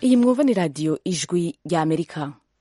iyi mwumva ni radiyo ijwi rya amerika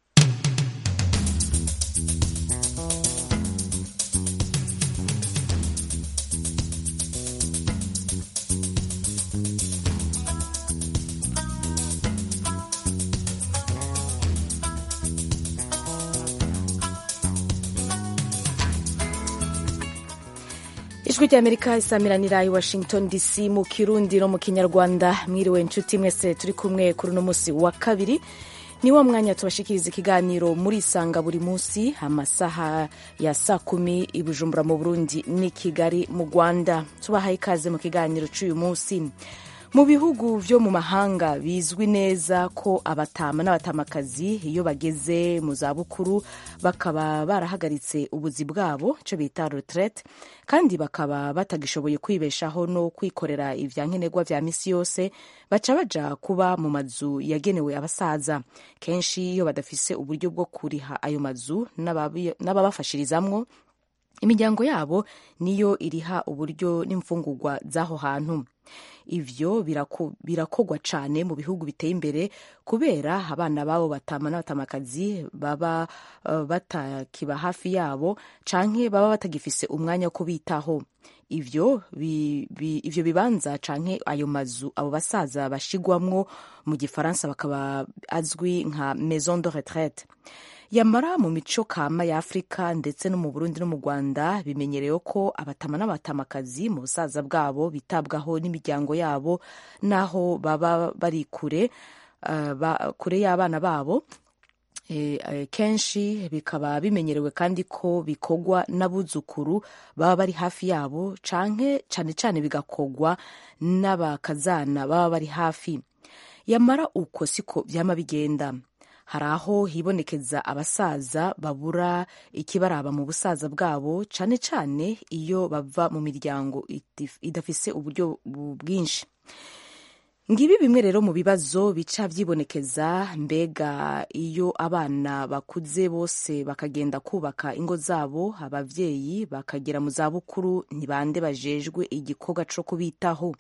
ijwi rya amerika isamiranira i washington dc mu kirundi no mu kinyarwanda mwiriwe inshuti mwese turi kumwe kuri uno munsi wa kabiri ni wa mwanya tubashikiriza ikiganiro muri isanga buri munsi amasaha ya saa kumi i bujumbura mu burundi n'i kigali mu rwanda tubahaye ikaze mu kiganiro cy'uyu munsi mu bihugu vyo mu mahanga bizwi neza ko abatama n'abatamakazi iyo bageze mu zabukuru bakaba barahagaritse ubuzi bwabo ico bita retraite kandi bakaba batagishoboye kwibeshaho no kwikorera ivyankenerwa vya misi yose baca baja kuba mu mazu yagenewe abasaza kenshi iyo badafise uburyo bwo kuriha ayo mazu n'ababafashirizamwo imiryango yabo niyo iriha uburyo n'imfungurwa z'aho hantu ivyo birakogwa cane mu bihugu biteye imbere kubera abana babo batama n'abatamakazi baba uh, batakiba hafi yabo canke baba batagifise umwanya wo kubitaho ivyo bi, bi, ivyo bibanza canke ayo mazu abo basaza bashigwamwo mu gifaransa bakaba azwi nka maison de retraite yamara mu mico kama ya afurika ndetse no mu burundi no mu rwanda bimenyerewe ko abatama n'abatamakazi mu busaza bwabo bitabwaho n'imiryango yabo n'aho baba bari kure uh, ba, kure y'abana babo e, e, kenshi bikaba bimenyerewe kandi ko bikogwa n'abuzukuru baba bari hafi yabo canke cane cane bigakogwa n'abakazana baba bari hafi yamara uko siko vyama bigenda hari aho hibonekeza abasaza babura ikibaraba mu busaza bwabo cane cane iyo bava mu miryango idafise uburyo bwinshi ngibi bimwe rero mu bibazo bica vyibonekeza mbega iyo abana bakuze bose bakagenda kubaka ingo zabo abavyeyi bakagera mu zabukuru ntibande bajejwe igikorwa co kubitaho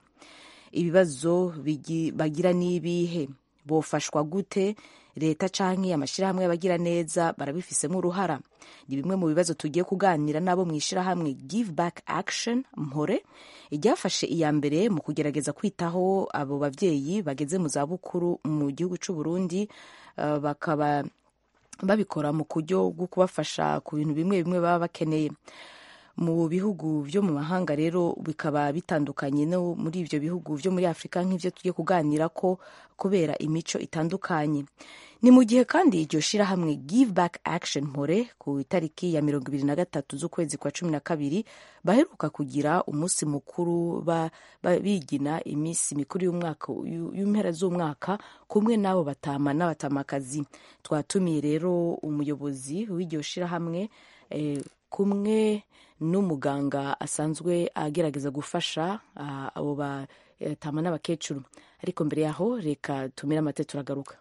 ibibazo bagira n'ibihe bofashwa gute leta canke amashirahamwe y'abagira neza barabifisemo uruhara ni bimwe mu bibazo tugiye kuganira nabo mu ishirahamwe give back action mpore iryafashe iya mbere mu kugerageza kwitaho abo bavyeyi bageze mu zabukuru mu gihugu c'u Burundi uh, bakaba babikora mu kuryo bwo kubafasha ku bintu bimwe bimwe baba bakeneye mu bihugu vyo mu mahanga rero bikaba bitandukanye no muri ivyo bihugu vyo muri afurika nk'ivyo tugiye kuganira ko kubera imico itandukanye ni mu gihe kandi iryo shirahamwe give back action mpore ku itariki ya mirongo ibiri na gatatu z'ukwezi kwa cumi na kabiri baheruka kugira umunsi mukuru ba, ba, bigina iminsi mikuru y'umwaka y'impera z'umwaka kumwe n'abo batama n'abatamakazi twatumiye rero umuyobozi w'iryo shirahamwe eh, kumwe n'umuganga asanzwe agerageza gufasha abo batama n'abakecuru ariko mbere yaho reka tumire amate turagaruka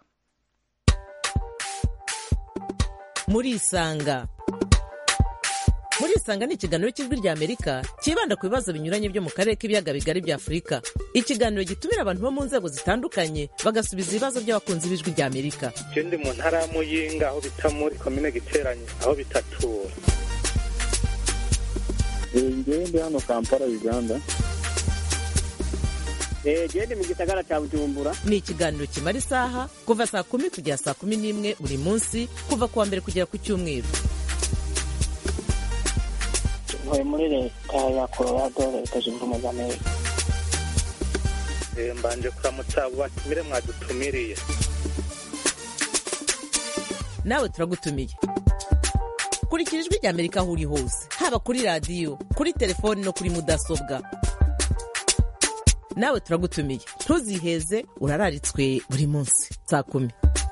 murisanga murisanga ni ikiganiro cy'ijwi rya amerika cyibanda ku bibazo binyuranye byo mu karere k'ibiyaga bigari bya afurika ikiganiro gitumira abantu bo mu nzego zitandukanye bagasubiza ibibazo by'abakunzi b'ijwi rya amerika je ndi mu ntara ya muyinga aho bita muri komine giteranye aho bitatura ngewe ndi hano kampala uganda gende mu gisagara cya bujumbura ni ikiganiro kimara isaha kuva saa kumi kugera saa kumi n'imwe buri munsi kuva ku wa mbere kugera ku cyumweru ntuye muri leta ya colorado leta zunze ubumwe za amerika mbanje kuramutsa abo batumire mwadutumiriye nawe turagutumiye kurikira ijwi rya amerika aho uri hose haba kuri radiyo kuri telefoni no kuri mudasobwa nawe turagutumiye ntuziheze urararitswe buri munsi saa kumi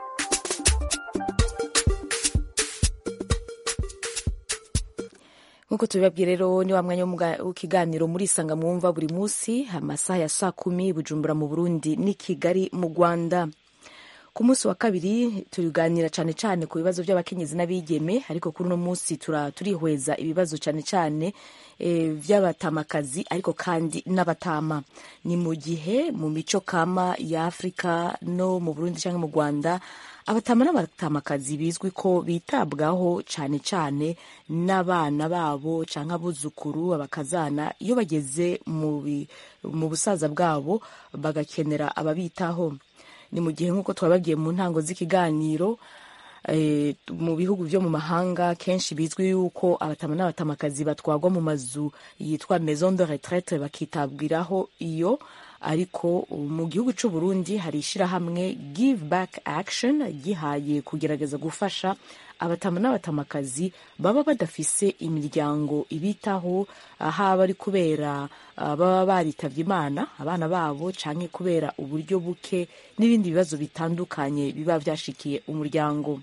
nk'uko tubibabwiye rero ni wa mwanya w'ikiganiro muri isanga mwumva buri munsi amasaha ya saa kumi bujumbura mu burundi n'i kigali mu rwanda ku munsi wa kabiri tuganira cyane cyane ku bibazo by'abakenyezi n'abigeme ariko kuri uno munsi tura- turihweza ibibazo cyane cyane eh, by'abatamakazi ariko kandi n'abatama ni mu gihe mu mico kama ya afurika no mu burundi cyangwa mu rwanda abatama n'abatamakazi bizwi ko bitabwaho cyane cyane n'abana babo cyangwa abuzukuru abakazana iyo bageze mu bi- mu busaza bwabo bagakenera ababitaho ni mu gihe nk'uko twababwiye mu ntango z'ikiganiro eh, mu bihugu byo mu mahanga kenshi bizwi yuko abatama n'abatamakazi batwagwa mu mazu yitwa maison de retraite bakitabwiraho iyo ariko mu gihugu cy'u Burundi hari ishyirahamwe give back action gihaye kugerageza gufasha abatama n'abatamakazi baba badafise imiryango ibitaho haba ari kubera ah, baba baritavye imana abana babo canke kubera uburyo buke n'ibindi bibazo bitandukanye biba vyashikiye umuryango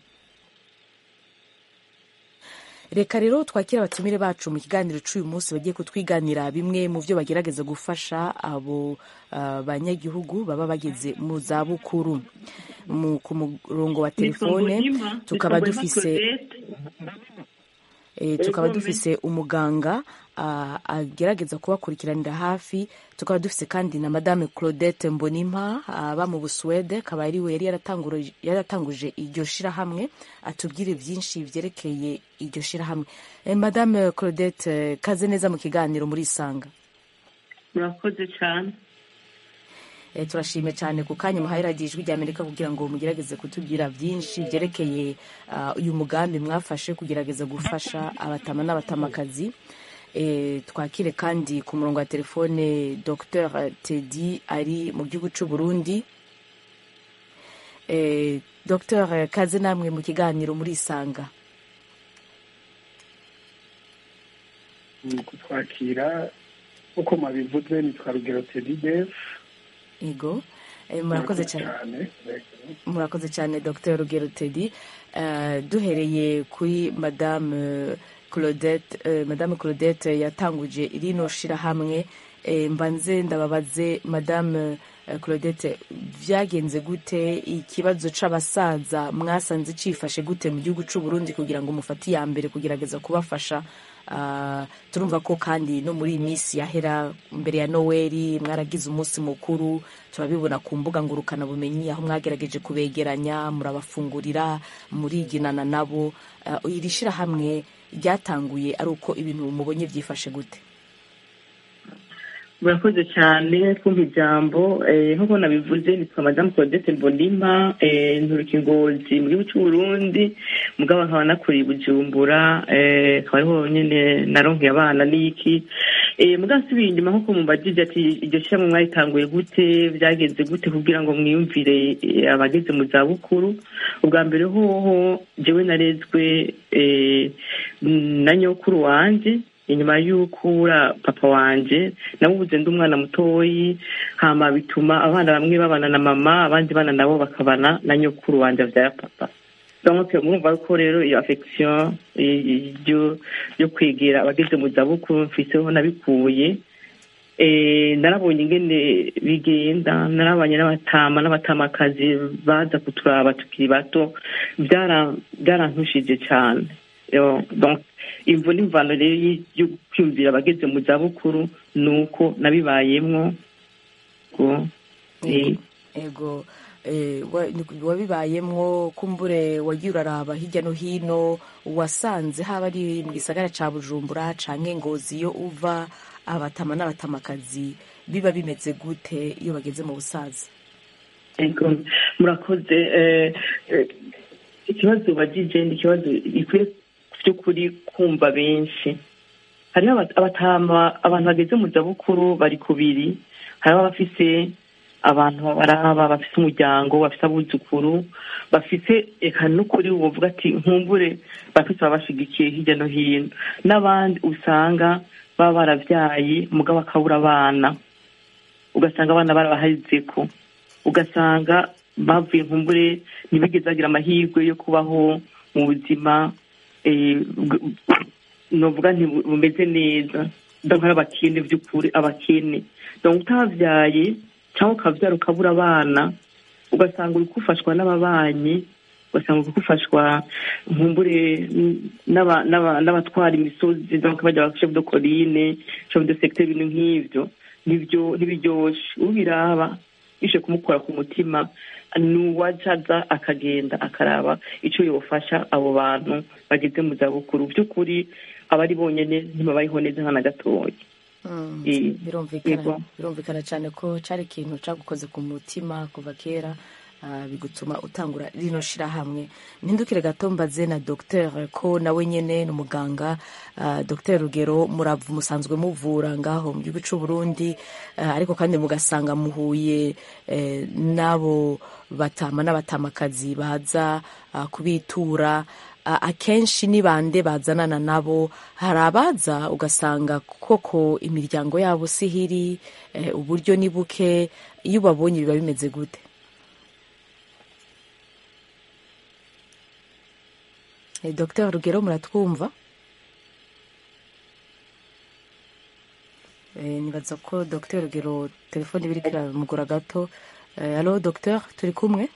reka rero twakira abatumire bacu mu kiganiro cy'uyu munsi bagiye kutwiganira bimwe mu byo bagerageza gufasha abo ah, banyagihugu baba bageze mu zabukuru Mu- ku murongo wa telefone tukaba dufise eh, tukaba dufise umuganga ah, agerageza kubakurikiranira hafi tukaba dufise kandi na madame claudette mbonimpa aba mu busuwede akaba ari we yari yaratanguje- yaratanguje iryo shirahamwe atubwire byinshi vyerekeye iryo shirahamwe eh, madame claudette eh, kaze neza mu kiganiro muri isanga murakoze cyane Eh, turashimye cyane ku kanya muhaye radiyo ijwi ry'amerika kugira ngo mugerageze kutubwira byinshi byerekeye ah, uyu mugambi mwafashe kugerageza gufasha abatama n'abatamakazi Eh, twakire kandi ku murongo wa telefone dr tedi ari mu gihugu cy'u burundi Eh, dr kaze namwe mu kiganiro muri isanga mu kutwakira uko mwabivuze nitwa rugero tedidefu ego Eh, murakoze cyane murakoze cyane dr rugero tedi Eh, duhereye kuri madame eh, claudette eh, madame claudette yatanguje rino shirahamwe Eh, mbanze ndababaze madame eh, claudette byagenze gute ikibazo c'abasaza mwasanze cifashe gute mu gihugu c'u burundi kugira ngo mufate iya mbere kugerageza kubafasha Ah, turumva ko kandi no muri iyi minsi yahera mbere ya noweli mwaragize umunsi mukuru turabibona ku mbuga ngurukanabumenyi aho mwagerageje kubegeranya murabafungurira muriginana nabo Ah, iri shirahamwe ryatanguye ari uko ibintu mubonye byifashe gute murakoze cyane kumva ijambo eh, nk'uko nabivuze nitwa madamu claudette mbonima eh, nturuka ingozi mu gihugu cy'u burundi mugabo nkaba nakuriye i bujumbura eh, akaba ariho nyine naronkeye abana n'iki eh, mugabo nsubiye inyuma nk'uko mubajije ati iryo shyirahamwe mwaritanguye gute byagenze gute kugira ngo mwiyumvire eh, abageze mu zabukuru ubwa mbere hoho jewe narezwe eh, na nyokuru wanje inyuma y'ukura papa wanje namubuze ndi umwana mutoyi hama bituma abana bamwe babana na mama abandi bana nabo bakabana na nyokuru wanje avyara papa donc murumva ko rero iyo affection eh, yo yo kwegera abageze mu zabukuru mfiseho nabikuye eh, narabonye ingene bigenda narabanye n'abatama n'abatamakazi baza kuturaba tukiri bato byara- byarantushije cyane Yo, donc imvo n'imvano rero y- yo kwiyumvira abageze mu zabukuru ni uko nabibayemwo ngo eh, ego eh, wa- ni- wabibayemwo kumbure wagiye uraraba hirya no hino wasanze haba ari mu gisagara ca bujumbura canke ngozi iyo uva abatama n'abatamakazi biba bimeze gute iyo bageze mu busaza Ego, murakoze eh, eh, ikibazo bagije ni ikibazo gikwiye by'ukuri kumva benshi hariho aba- abatama abantu bageze mu zabukuru bari kubiri hariho abafise abantu baraba bafise umuryango bafise abuzukuru bafise eka n'ukuri wovuga ati nkumbure bafise ababashigikiye hirya no hino n'abandi usanga baba baravyaye mugabo akabura abana ugasanga abana barabahazeko ugasanga bavuye nkumbure ntibigeze bagira amahirwe yo kubaho mu buzima eh, bw- novuga nti bu- bumeze neza donc ari abakene by'ukuri abakene donc utavyaye cyangwa ukavyara ukabura abana ugasanga uri gufashwa n'ababanyi ugasanga uri gufashwa nkumbure n'aba- n'aba- n'abatwara imisozi donc bajya ba chef de colline chef de secteur ibintu nk'ivyo nivyo ntibiryoshe ubiraba bishe kumukora ku mutima nuwajaza akagenda akaraba ico yofasha abo bantu bageze mu zabukuru by'ukuri abari bonyene ntibabayeho neza nka na gatoya Mm, Eh, birumvikana yego. birumvikana cyane ko cyari ikintu cyagukoze ku mutima kuva kera ah, bigutuma utangura rino shirahamwe mpindukire gato mbaze na docteur ko nawe nyene ni umuganga ah, docteur rugero muravu musanzwe muvura ngaho mu gihugu c'u Burundi ah, ariko kandi mugasanga muhuye eh, n'abo batama n'abatamakazi baza ah, kubitura a- akenshi ni bande bazanana nabo hari abaza ugasanga koko imiryango yabo sihiri eh, uburyo ni buke iyo ubabonye biba bimeze gute Eh, Dr rugero muratwumva Eh, nibaza ko Dr rugero telefone biriko iramugora gato Eh, alo Dr turi kumwe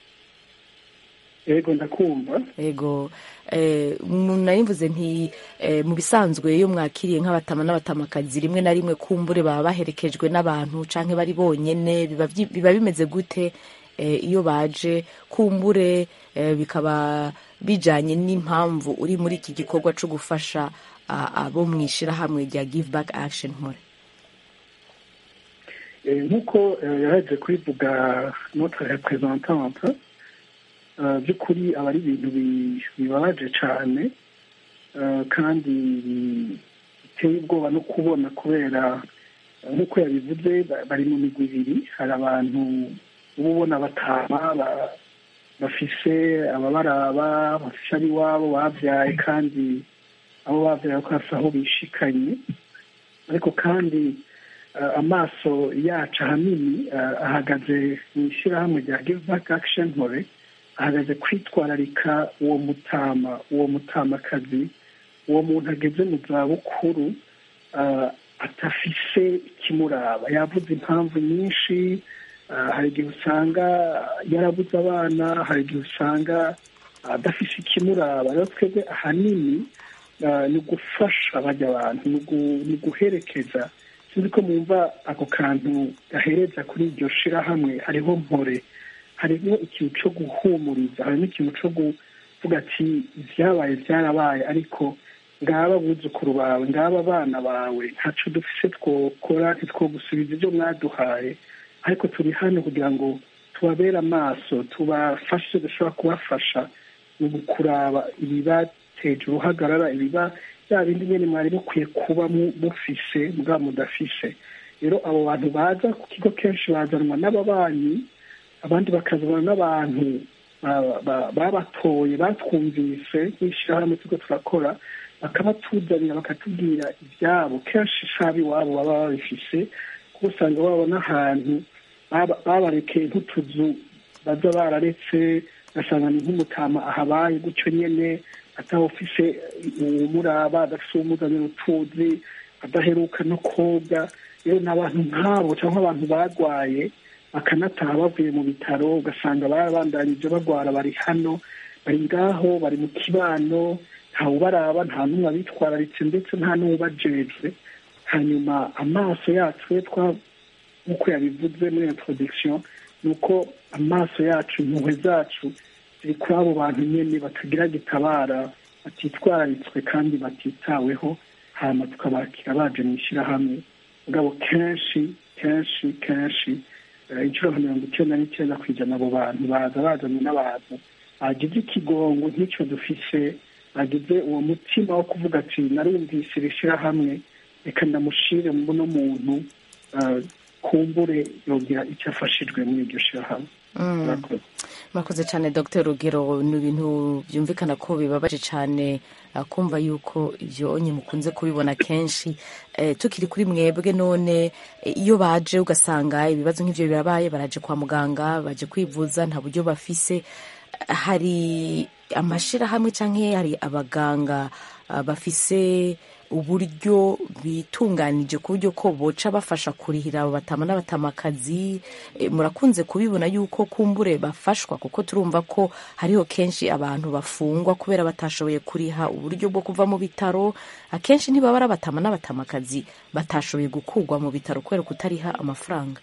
yego ndakumva ego eh, nayimvuze nti eh, mu bisanzwe iyo mwakiriye nk'abatama n'abatamakazi rimwe na rimwe kumbure baba baherekejwe n'abantu canke bari bonyene biba vyi- biba bimeze gute eh, iyo baje kumbure eh, bikaba bijanye n'impamvu uri muri iki gikorwa co gufasha ah, abo mw'ishirahamwe rya give back action mpore Eh, nk'uko eh, yaje kubivuga notre représentante eh, by'ukuri aba ari ibintu bi- bibabaje cyane eh, kandi bi- biteye ubwoba no kubona kubera eh, nk'uko yabivuze ba- bari mu migwi ibiri hari abantu uba ubona batama ba- bafise ababaraba bafise ab'iwabo babyaye kandi abo babyaye ko hasi aho bishikanye ariko kandi eh, amaso yacu ahanini eh, ahagaze mu ishyirahamwe rya give back action mpore ahagaze kwitwararika uwo mutama uwo mutamakazi uwo muntu ageze mu zabukuru eh, atafise ikimuraba yavuze impamvu nyinshi eh, hari igihe usanga yarabuze abana hari igihe usanga adafise ikimuraba rero twebwe ahanini eh, ni ugufasha bajya abantu ni ugu- ni uguherekeza sinzi ko mwumva ako kantu gahereza kuri iryo shirahamwe hariho mpore harimo ikintu cyo guhumuriza harimo ikintu cyo kuvuga ati ibyabaye byarabaye ariko ngaba abuzukuru bawe ngaba abana bawe ntaco dufise twokora ntitwogusubiza ibyo mwaduhaye ariko turi hano kugira ngo tubabere amaso tubafashe dushobora kubafasha mu kuraba ibibateje uruhagarara ibiba bya bindi nyine mwari mukwiye kuba mu- mufise mbwa mudafise rero abo bantu baza ku kigo kenshi bazanwa n'ababanyi abandi bakazanwa n'abantu ba- ba- babatoye batwumvise nk'ishyirahamwe turiko turakora bakabatuzanira bakatubwira ibyabo kenshi sabi iwabo baba babifise kuko usanga babona ahantu baba- babarekeye nk'utuzu baza bararetse ugasanga ni nk'umutama ahabaye gutyo nyene atawufise uwumuraba adafise uwumuzanira utuzi adaheruka no koga rero ni abantu nk'abo cyangwa abantu barwaye bakanataha bavuye mu bitaro ugasanga barabandanyije bagwara bari hano bari ngaho bari mu kibano ntawubaraba nta n'umwe abitwararitse ndetse nta n'uwubajejwe hanyuma amaso yacu we twa nk'uko yabivuze muri introduction ni uko amaso yacu impuhwe zacu ziri kuri abo bantu nyine batagira gitabara batitwararitswe kandi batitaweho hanyuma tukabakira baje mu ishyirahamwe mugabo kenshi kenshi kenshi eh, inshuro nka mirongo icyenda n'icyenda ku ijana abo bantu baza bazanye n'abantu bagize ikigongo nk'icyo dufise bagize uwo mutima wo kuvuga ati narumvise iri shyirahamwe reka ndamushire muno muntu eh, kumbure yogira icyo afashijwe muri iryo shyirahamwe Murakoze. murakoze cyane dr rugero ni ibintu byumvikana ko bibabaje cyane ah, kumva yuko ibyo onye mukunze kubibona kenshi Eh, tukiri kuri mwebwe none eh, iyo baje ugasanga ibibazo nk'ibyo birabaye baraje kwa muganga baje kwivuza nta buryo bafise hari amashirahamwe cyangwa hari abaganga ah, bafise uburyo bitunganije ku buryo ko boca bafasha kurihira abo batama n'abatamakazi Eh, murakunze kubibona yuko kumbure bafashwa kuko turumva ko hariho kenshi abantu bafungwa kubera batashoboye kuriha uburyo bwo kuva mu bitaro akenshi ntibaba ari abatama n'abatamakazi batashoboye gukurwa mu bitaro kubera kutariha amafaranga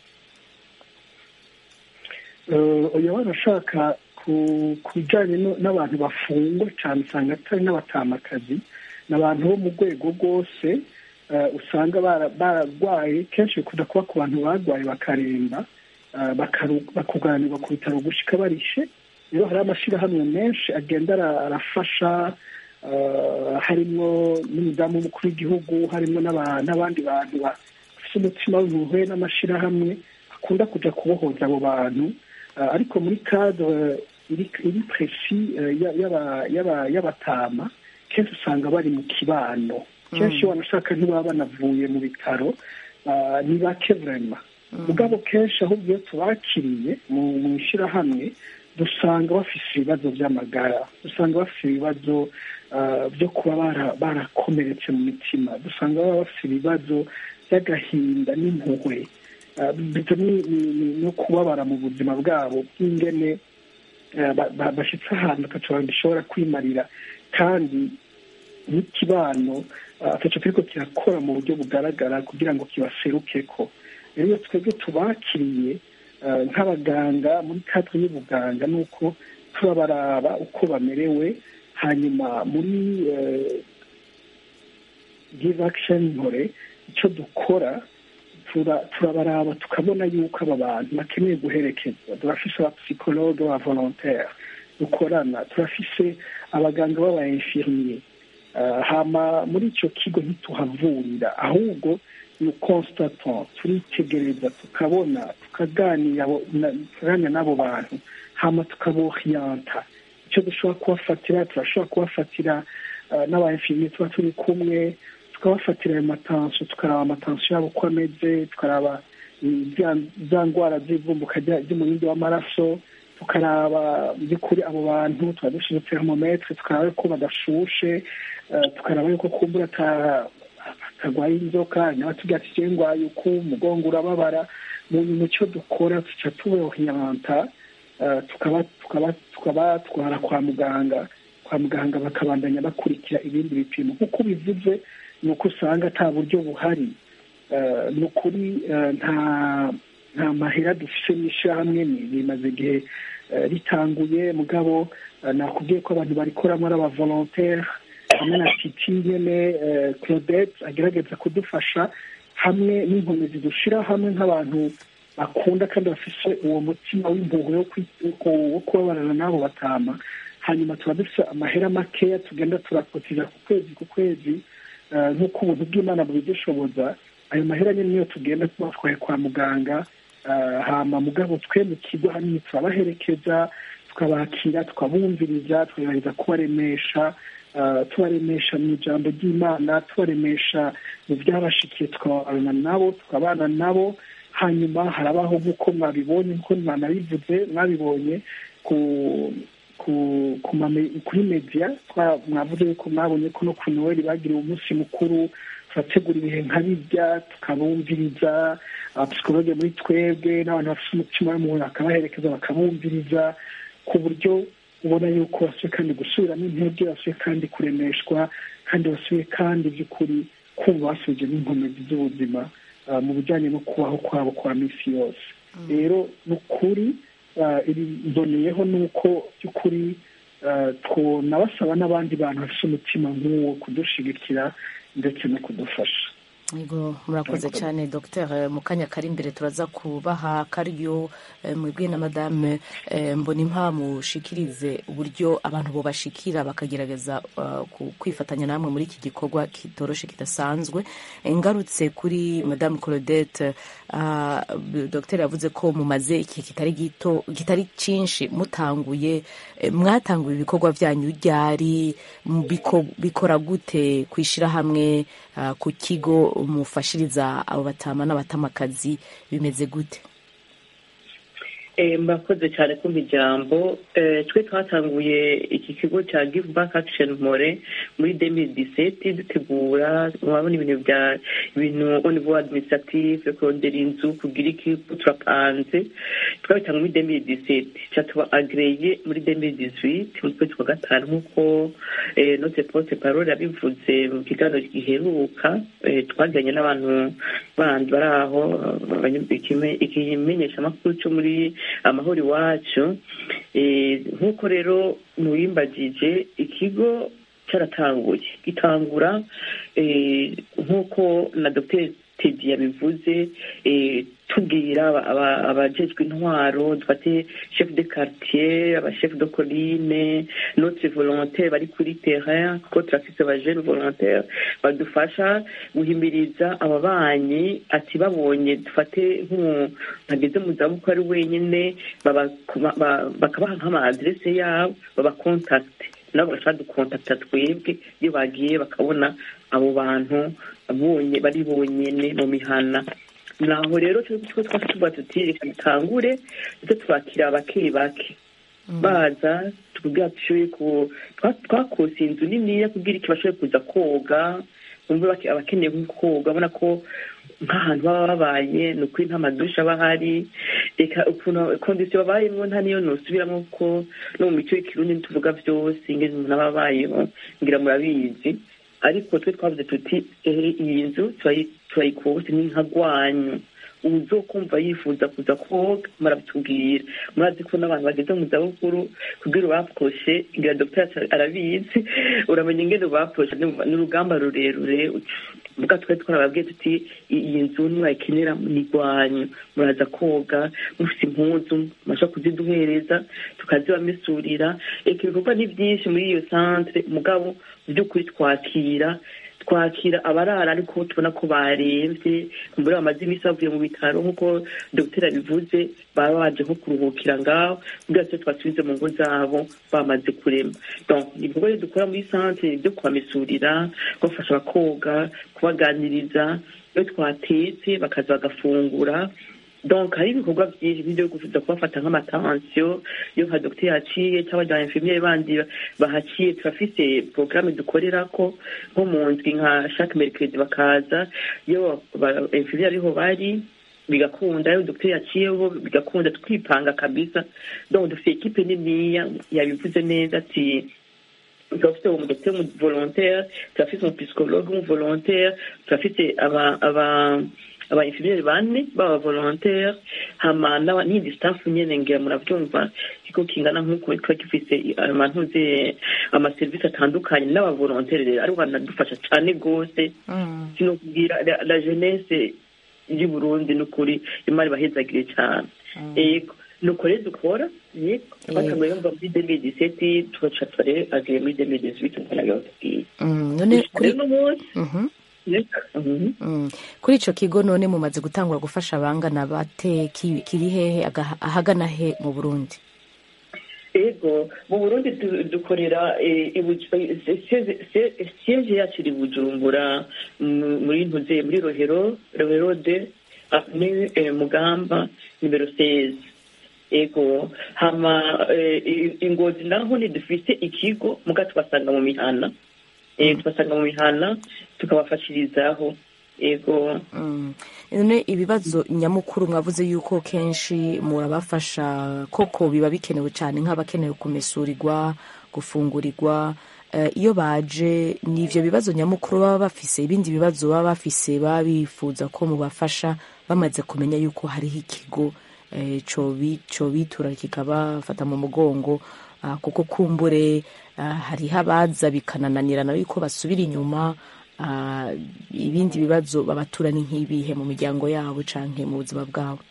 uyu barashaka ku bijyanye n'abantu bafungwa cyane usanga atari n'abatamakazi ni abantu bo mu rwego rwose usanga bararwaye kenshi bikunda kuba ku bantu barwaye bakaremba bakuganirwa ku bitaro gushika barishe rero hari amashyirahamwe menshi agenda arafasha harimo n'umudamu w'umukuru w'igihugu harimo n'abandi bantu bafite umutima w'impuhwe n'amashyirahamwe akunda kujya kubohoza abo bantu ariko muri kadre iri presi y'abatama kenshi usanga bari mu kibano kenshi wanashaka ntibaba banavuye mu bitaro ni bake vrema mugabo kenshi ahubwo iyo tubakiriye mu ishyirahamwe dusanga bafite ibibazo by'amagara dusanga bafite ibibazo byo kuba barakomeretse mu mitima dusanga baba bafite ibibazo by'agahinda n'impuhwe no kubabara mu buzima bwabo bw'ingene bashyitse ahantu ataco bishobora kwimarira kandi n'ikibano ataco kiriko kirakora mu buryo bugaragara kugira ngo kibaserukeko rero iyo twebwe tubakiriye nk'abaganga muri kadre y'ubuganga ni uko turabaraba uko bamerewe hanyuma muri give action nkore icyo dukora turabaraba tukabona yuko aba bantu bakeneye guherekezwa turafise abapsikologe ba volontaire dukorana turafise abaganga b'aba infirmier hama muri icyo kigo ntituhavurira ahubwo ni constatant turitegereza tukabona tukaganira n'abo bantu hama tukabohiyanta icyo dushobora kubafatira turashobora kubafatira n'aba infirmier tuba turi kumwe tukabafatira ayo matansiyo tukaraba amatansiyo yabo uko ameze tukaraba za ndwara z'ivumbuka ry'umurindi w'amaraso tukaraba by'ukuri abo bantu tuba dushinze termometre tukaraba ko badashushe tukaraba yuko kumbura atarwaye inzoka nyaba tugira ati je ndwaye uku umugongo urababara mu cyo dukora tuca tubohiyanta tukabatwara kwa muganga kwa muganga bakabandanya bakurikira ibindi bipimo nk'uko bivuze ni uko usanga ata buryo buhari ni ukuri nta nta mahera dufite n'ishyirahamwe bimaze igihe ritanguye mugabo nakubwiye ko abantu barikoramo ari abavolontaire hamwe na titi nyene claudette agerageza kudufasha hamwe n'inkomezi dushyira hamwe nk'abantu bakunda kandi bafise uwo mutima w'impuhwe wo kubabarana n'abo batama hanyuma tuba dufite amahera makeya tugenda turakotira ku kwezi ku kwezi nk'uko ubuntu bw'imana bubidushoboza ayo mahera nyine niyo tugenda tubatwaye kwa muganga hama mugabo twe mu kigo hanini turabaherekeza tukabakira tukabumviriza tukagerageza kubaremesha tubaremesha mu ijambo ry'imana tubaremesha mu byabashikiye tukabana nabo tukabana nabo hanyuma harabaho nk'uko mwabibonye nk'uko mwanabivuze mwabibonye ku kuri media mwavuze yuko mwabonye ko no ku noheli bagiriye umunsi mukuru turategura ibihe nka bijya tukabumviriza abapsikologe muri twebwe n'abantu bafite umutima w'umuntu bakabaherekeza bakabumviriza ku buryo ubona yuko basuye kandi gusubiramo intege basuye kandi kuremeshwa kandi basuye kandi by'ukuri kumva basubije n'inkomezi z'ubuzima mu bijyanye no kubaho kwabo kwa minsi yose rero ni ukuri mboneyeho ni uko by'ukuri tunabasaba n'abandi bantu bafite umutima nk'uwo kudushigikira ndetse no kudufasha yego murakoze cyane dr mu kanya kari imbere turaza kubaha karyo mwebwe na madame mbonimpa mushikirize uburyo abantu bobashikira bakagerageza kwifatanya namwe muri iki gikorwa kitoroshe kidasanzwe ngarutse kuri madame claudette dr yavuze ko mumaze igihe kitari gito kitari cyinshi mutanguye mwatanguye ibikorwa byanyu ryari bikora gute ku ishyirahamwe ku kigo mufashiriza abo batama n'abatamakazi bimeze gute Eh, mbakoze cyane kumva ijambo Eh, twe twatanguye iki kigo cya give back action more muri 2017 dutegura murabona ibintu bya ibintu au niveau administratif kurondera inzu kugira iki turapanze twabitanga muri 2017 cyatuba agreye muri 2018 mu kwezi kwa gatanu nk'uko eh, notre porte parole yabivuze mu kiganiro giheruka eh, twagiranye n'abantu bandi bari aho abanya- ikime- ikimenyeshamakuru cyo muri amahoro iwacu Eh, nk'uko rero muwimbagije ikigo cyaratanguye gitangura eh, nk'uko na dr tedi yabivuze eh, tubwira aba- aba- abajejwe intwaro dufate chef de quartier abachef de colline notre volontaire bari kuri terrain kuko turafise abajene volontaire badufasha guhimiriza ababanyi ati babonye dufate nk'umuntu ageze mu zabukuru ari wenyine baba- ba- ba- bakabaha nk'amaadrese yabo babakontakite nabo bagashaka dukontakita twebwe iyo bagiye bakabona abo bantu bonye bari bonyene mu mihana naho rero twe twase tuvuga tuti reka dutangure ndetse twakira bake bake baza tukubwira dushoboye ku twa- twakose inzu niniya kugira iki bashoboye kuza koga bumve bake- abakeneye nko koga ubona ko nk'ahantu baba babaye ni ukuri nta madushe aba ahari reka ukuntu kondisiyo babayemo nta niyo nusubiramo ko no mu mico y'ikirundi ntituvuga byose ingene umuntu aba abayeho ngira murabizi ariko twe twavuze tuti ehe iyi nzu turayi- turayikose ni nka rwanyu uzokumva yifuza kuza koga murabitubwira murazi ko n'abantu bageze mu zabukuru kubwira ubapfoshe ngira dogiteri arabizi uramenya ingene ubapfoshe ni ni urugamba rurerure mbwa twari twarababwiye tuti "I- iyi nzu nimwayikenera ni rwanyu muraza koga mufite impuzu mashobora kuziduhereza tukazibamesurira eka ibikorwa ni byinshi muri iyo centre mugabo mu by'ukuri twakira twakira abarara ariko tubona ko barembye mbere bamaze iminsi bavuye mu bitaro nk'uko dogiteri abivuze baba baje nko kuruhukira ngaho kugira ngo twasubize mu ngo zabo bamaze kurema donc ibikorwa rero dukora muri centre byo kubamesurira kubafasha bakoga kubaganiriza iyo twatetse bakaza bagafungura donc hari ibikorwa byinshi nk'ibyo kuza kubafata nk'amatansiyo iyo nka dogiteri yaciye cyangwa abajya infirmiere bandi bahaciye turafise porogaramu dukorera ko nko mu ndwi nka chaque mercredi bakaza iyo ba- infirmiere ariho bari bigakunda iyo dogiteri yaciyeho bigakunda twipanga kabisa donc dufite ekipe niniya yabivuze neza ati turafite umudogiteri volontaire turafite umupsikologe w'umuvolontaire turafite aba aba aba infirmiere bane baba volontaire hama n'aba- n'iyindi staff nyene ngira muravyumva ikigo kingana nk'uko kiba gifise amantuze amaserivisi atandukanye n'abavolontaire rero aribo banadufasha cane gose sinokubwira la- la jeunesse y'u Burundi n'ukuri imana ibahezagire cyane yego nuko rero dukora yego twatanguye yumva muri 2017 tugaca tore agiye muri 2018 nkana gatubwiye Mm, none kuri rero n'umunsi Mhm. yego mhm. Mm. kuri ico kigo none mumaze gutangura gufasha abangana bate ki- kiri hehe aga- ahagana he mu burundi ego mu burundi du- dukorera eh, i Buj- eh, siege sie- siege yacu iri bujumbura mu- muri ntuze muri rohero rohero de ni mugamba nimero 16 ego hama eh, i- ingozi naho ntidufise ikigo muga tubasanga mu mihana eh, tubasanga mu mihana tukabafashirizaho ego Mm. none ibibazo nyamukuru mwavuze yuko kenshi murabafasha koko biba bikenewe cyane nk'abakenewe kumesurirwa gufungurirwa Eh, iyo baje ni ivyo bibazo nyamukuru baba bafise ibindi bibazo baba bafise baba bifuza ko mubafasha bamaze kumenya yuko hariho ikigo eh, cobi- cobitura kikabafata mu mugongo ah, kuko kumbure ah, hariho abaza bikanananirana yuko basubira inyuma ah, ibindi bibazo babatura ni nk'ibihe mu miryango yabo canke mu buzima bwabo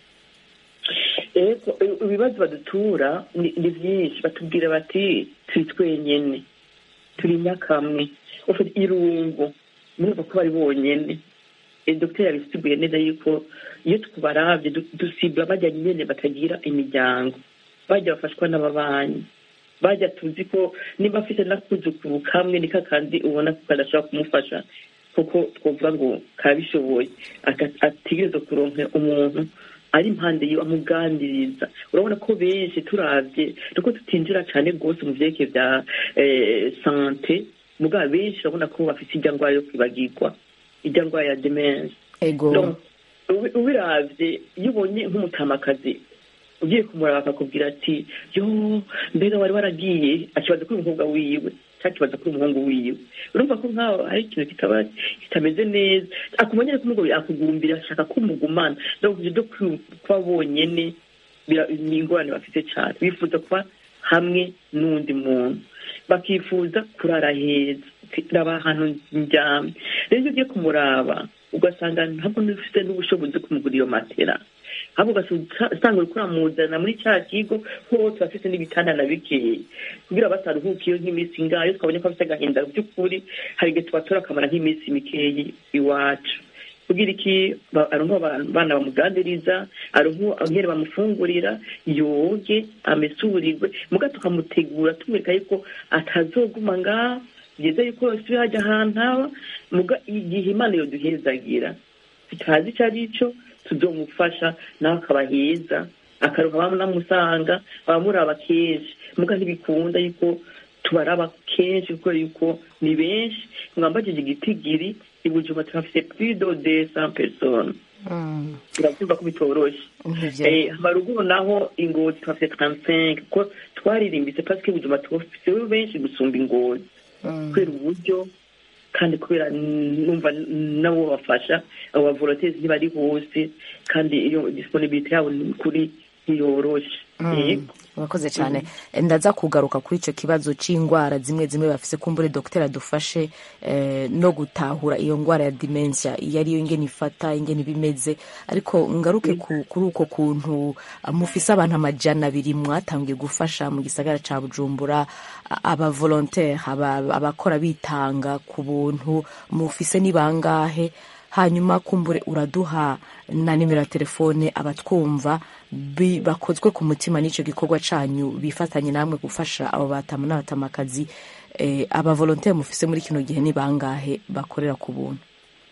ego ibibazo badutura ni ni byinshi batubwira bati turi twenyene turi nyakamwe ufite irungu murumva ko bari bonyene Eh, dogiteri yabisiguye neza yuko iyo tukubaravye du- dusibwa bajya nyene batagira imiryango bajya bafashwa n'ababanyi bajya tuzi ko niba afite n'akuzukuru kamwe ni kakandi ubona ko kadashobora kumufasha kuko twovuga ngo karabishoboye aka- ategerezwa kuronka umuntu ari impande yiwe amuganiriza urabona ko benshi turavye nuko tutinjira cane rwose mu vyerekeye vya eh, sante mugabo benshi urabona ko bafise irya ngwara yo kwibagirwa irya ngwara ya demense ego Donc, ubi- ubiravye iyo ubonye nk'umutamakazi ugiye kumuraba akakubwira ati yo mbega wari waragiye akibaza kuri umukobwa wiwe cyangwa akibaza kuri umuhungu wiwe urumva ko nkaho hari ikintu kitaba kitameze neza akumenya ko umugabo akugumbira ashaka ko umugumana donc ivyo vyo kwi- kuba bonyene bira- ni ingorane bafite cyane bifuza kuba hamwe n'undi muntu bakifuza kurara heza raba ahantu ndyamye rero iyo ugiye kumuraba ugasanga ntabwo ufite n'ubushobozi bwo kumugura iyo matera ahubwo ugasanga uri kuramuzana muri cya kigo ho turafite n'ibitanda na bikeya kugira bataruhuka iyo nk'iminsi ngayo twabonye ko afite agahinda by'ukuri hari igihe tubatora akamara nk'iminsi mikeyi iwacu kugira iki ba- aronka abana bamuganiriza aronka nkere bamufungurira yoge amesurirwe muga tukamutegura tumwereka yuko atazoguma ngaho byiza yuko yose hajya ahantu haba muga igihe imana yoduhezagira tutazi icyo ari cyo tuzomufasha nawe akaba heza akaruha bamunamusanga abamuraba kenshi muga ntibikunda yuko tubaraba kenshi kubera yuko ni benshi mwambagije igitigiri ibujuma turafite plus de deux cent personnes Mm, turabyumva ko bitoroshe nivyo. Eh, haruguru naho ingozi turafite 35 kuko twaririmbitse parce que ibujuma turafite benshi gusumba ingozi Mm, kubera uburyo kandi kubera numva nabo bafasha abo bavolontaires ntibari hose kandi iyo disponibilité yabo ni kuri ntiyoroshe mm, Yego. urakoze cyane ndaza kugaruka kuri icyo kibazo cy'indwara zimwe zimwe bafise kumbure dogiteri adufashe eh, no gutahura iyo ndwara ya dementia iyo ariyo ingene ifata ingene iba imeze ariko ngaruke ku, kuri uko kuntu ah, mufise abantu amajana abiri mwatangiye gufasha mu gisagara ca bujumbura abavolontaire abakora bitanga ku buntu mufise ni bangahe hanyuma kumbure uraduha na nimero ya telefone abatwumva bi- bakozwe ku mutima n'icyo gikorwa canyu bifatanye namwe gufasha abo batama n'abatamakazi eh, abavolontaire mufise muri kino gihe ni bangahe bakorera ku buntu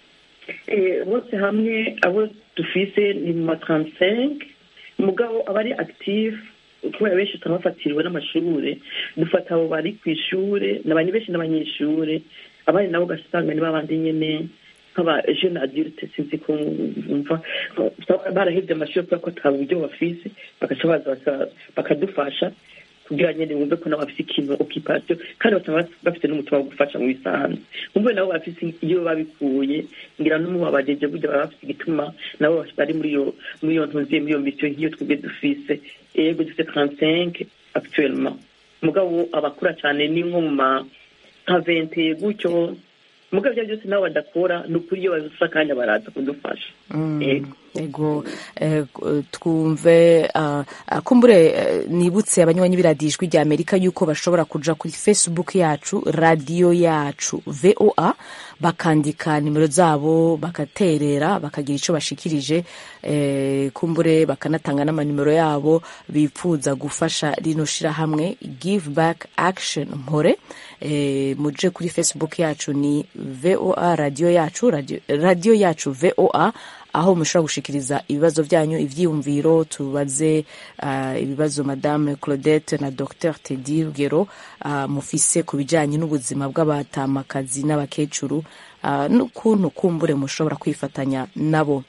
Eh, bose hamwe abo dufise ni mu ma 35 umugabo aba ari active kubera benshi turabafatiriwe n'amashure dufata abo bari ku ishure n'abantu benshi n'abanyeshure abandi nabo ugasanga ni babandi nyene nk'aba jeune adulte sinzi ko mva barahevye amashuri kubera ko ata buryo bafise bagaca baza baka- bakadufasha kugira nyene wumve ko nabo bafise ikintu occupation kandi bataba bafite n'umutima wo gufasha mu bisanzwe wumve nabo bafise iyo babikuye ngira n'umubabajeje burya baba bafise igituma nabo bari muri iyo muri iyo ntuziye muri iyo misiyo nk'iyo twebwe dufise ego dufite 35 actuellement mugabo abakura cyane ni nko mu ma nka 20 gutyo mugabo ibyo byose nabo badakora ni ukuri iyo babifise akanya baraza kudufasha Ego. ego eh, twumve ah, ah, kumbure eh, nibutse abanywanyi b'iradiyo ijwi rya amerika yuko bashobora kuja kuri facebook yacu radiyo yacu voa bakandika nimero zabo bagaterera bakagira ico bashikirije eh, kumbure bakanatanga n'amanimero yabo bipfuza gufasha rino shirahamwe give back action mpore eh, muje kuri facebook yacu ni voa radiyo yacu radio, radiyo yacu voa aho mushobora gushikiriza ibibazo byanyu ivyiyumviro tubaze uh, ibibazo madame claudette na dr tedi rugero uh, mufise ku bijanye n'ubuzima bw'abatamakazi n'abakecuru uh, n'ukuntu kumbure mushobora kwifatanya nabo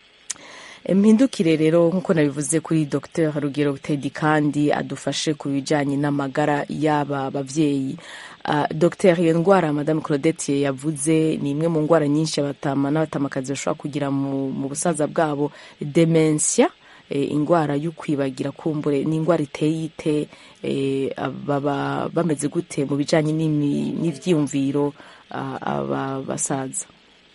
mpindukire rero nk'uko nabivuze kuri dr rugero tedi kandi adufashe ku bijanye n'amagara y'aba bavyeyi Uh, Dr iyo ndwara madame claudette yavuze ni imwe mu ndwara nyinshi abatama n'abatamakazi bashobora kugira mu, mu busaza bwabo dementia e, indwara y'ukwibagira kumbure ni indwara iteye ite e, baba bameze gute mu bijanye n'imi- n'ivyiyumviro uh, aba basaza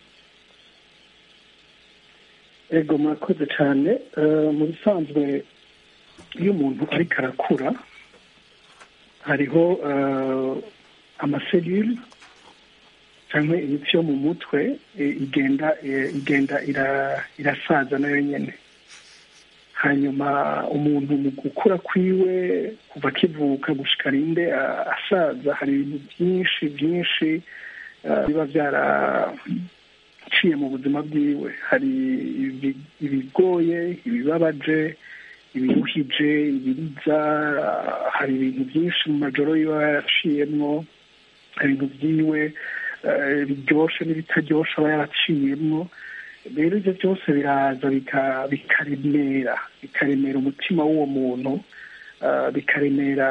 ego murakoze cyane Eh, mu bisanzwe iyo umuntu ariko arakura hariho eh, amaselule cyangwa imitsi yo mu mutwe eh, igenda eh, igenda ira- irasaza nayo nyene hanyuma umuntu mu gukura kwiwe kuva akivuka gushika rinde ah, asaza hari ibintu byinshi byinshi ah, biba byaraciye yaciye mu buzima bwiwe hari ibi- ibigoye ibibabaje ibiruhije ibiriza hari ibintu byinshi mu majoro yiwe aba yaraciyemwo hari ibintu byiwe eh, biryoshe n'ibitaryoshe aba yaraciyemwo rero ibyo byose biraza bika- bikaremera bikaremera umutima w'uwo muntu eh, bikaremera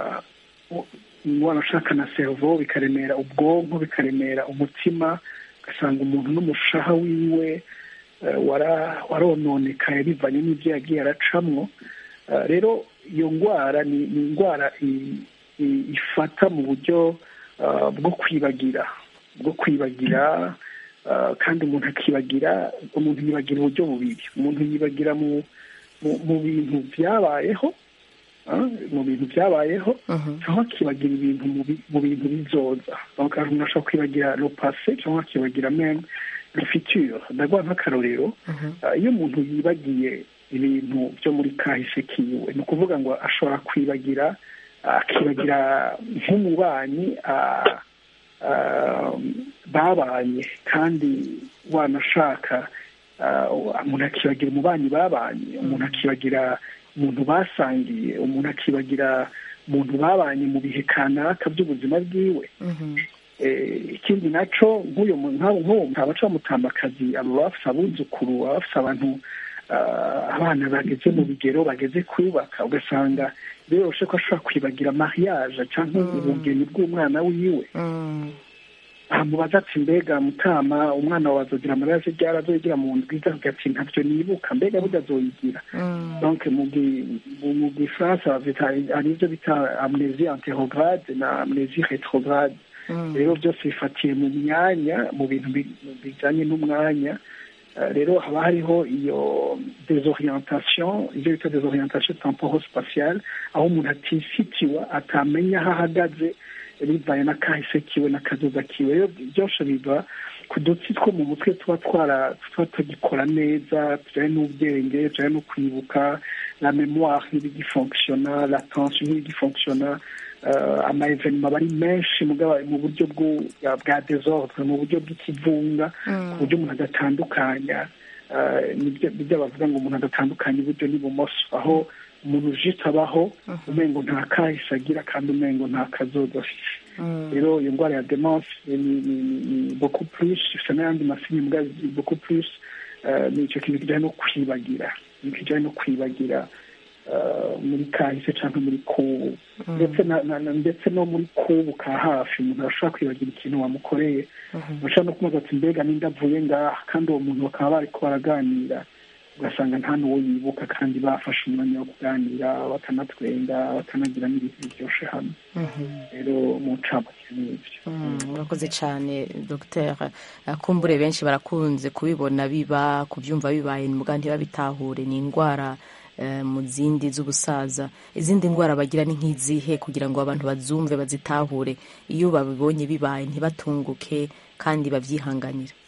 umwana ushaka na servo bikaremera ubwonko bikaremera umutima ugasanga umuntu n'umushaha wiwe eh, wara- warononekaye bivanye n'ibyo yagiye aracamwo Eh, rero iyo ndwara ni ni indwara i- i- ifata mu buryo eh, bwo kwibagira bwo kwibagira eh, kandi umuntu akibagira umuntu yibagira uburyo bubiri umuntu yibagira mu mu- mu bintu byabayeho ah, mu bintu byabayeho cyangwa akibagira ibintu mu bi- mu bintu bizoza donc umuntu ashobora kwibagira le passé cyangwa akibagira meme le futur ndaguha nk'akarorero ah, iyo umuntu yibagiye ibintu byo muri kahise kiwe ni ukuvuga ngo ashobora kwibagira ah, akibagira nk'umubanyi ah, ah, babanye kandi wanashaka ah, umuntu akibagira umubanyi babanye umuntu akibagira umuntu basangiye umuntu akibagira umuntu babanye mu bihe kanaka by'ubuzima bwiwe Eh, ikindi naco nk'uyo mu- nk'abo nk'uwo abaca bamutambakazi abo bafise abuzukuru baba bafise abantu ah, abana bageze mu bigero bageze kubaka ugasanga biroroshe ko ashobora kwibagira mariage cyangwa ubugeni bw'umwana wiwe amubaza ati mbega mutama umwana wawe azogira mariage ryari azoyigira mu ndwi iza ati ntabyo nibuka mbega burya azoyigira donc mu gi- mu- mu gifaransa bavita hari ibyo bita amnesie anterograde na amnesie retrograde rero byose bifatiye mu myanya mu bintu bi- bijyanye n'umwanya Eh, rero haba hariho iyo desorientation ibyo bita desorientation temporo spatiale aho umuntu atifitiwa atamenya aho ahagaze bivaye n'akahise kiwe n'akazoza kiwe rero byose biva ku dutsi two mu mutwe tuba twara tuba tugikora neza tujyanye n'ubwenge tujyanye no kwibuka la memoire ntibigifonkishona la tension ntibigifonkishona uh, ama evenema aba ari menshi mugabo mu buryo bwo- bwa desordre mu buryo bw'ikivunga ku buryo umuntu adatandukanya uh, nibyo nibyo bavuga ngo umuntu adatandukanya iburyo n'ibumoso aho umuntu ujita abaho umengo nta kahise agira kandi umengo nta kazoza afite rero iyo ndwara ya demence ni ni- ni- ni beaucoup plus ifite n'ayandi masini mbwa beaucoup plus eh, ni icyo kintu kijyanye no kwibagira ni kijyanye no kwibagira eh, muri kahise cyangwa muri kubu ndetse na- na- na- ndetse no muri kubu ka hafi umuntu arashobora kwibagira ikintu wamukoreye bashobora no kumubaza ati mbega ninde avuye ngaha kandi uwo muntu bakaba bari ko baraganira ugasanga nta n'uwo yibuka kandi bafashe umwanya wo kuganira bakanatwenga bakanagira n'ibintu biryoshye hamwe rero mu ncamake ni ibyo murakoze cyane dogiteri kumbure benshi barakunze kubibona biba kubyumva bibaye muga ntibabitahure ni indwara eh, mu zindi z'ubusaza izindi ndwara bagira ni nk'izihe kugira ngo abantu bazumve bazitahure iyo babibonye bibaye ntibatunguke kandi babyihanganira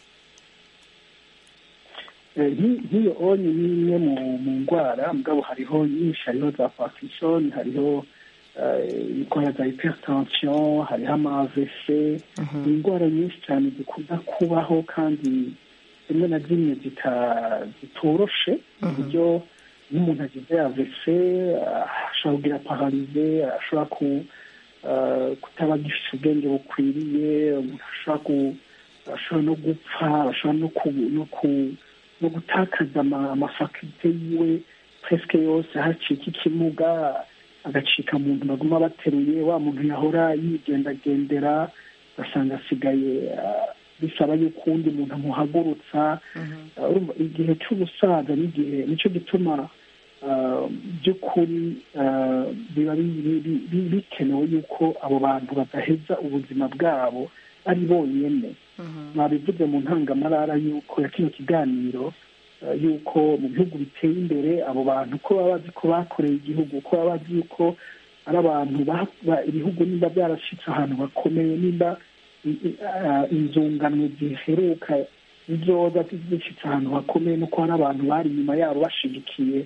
Eh, nki- nk'iyo onye ni imwe mu mu ndwara mugabo hariho nyinshi hariho za parkinson hariho eh, indwara za hypertension hariho ama AVC ni indwara nyinshi cyane zikunda kubaho kandi rimwe na rimwe zita- zitoroshe ku buryo nk'umuntu agize AVC ah, ashobora kugira pararize ashobora ku eh, kutaba agifite ubwenge bukwiriye umuntu ashobora ku ashobora no gupfa ashobora no ku no ku no gutakaza ama- amafakite yiwe presque yose hacika ikimuga agacika mu nzu baguma bateruye wa muntu yahora yigendagendera ugasanga asigaye ah, bisaba yuko uwundi muntu amuhagurutsa Ah, urumva igihe cy'ubusaza n'igihe nicyo gituma ah, by'ukuri ah, biba bi- bi- bi- bi- bikenewe yuko abo bantu badaheza ubuzima bwabo ari bonyine mwabivuze mu ntangamarara yuko ya kino kiganiro eh, yuko mu bihugu biteye imbere abo bantu ko baba bazi ko bakoreye igihugu ko baba bazi yuko ari abantu ba- ba- ibihugu nimba byarashyitse ahantu bakomeye nimba i- i- ah, inzungano ziheruka izoza zishyitse ahantu hakomeye nuko hari abantu bari inyuma yabo bashigikiye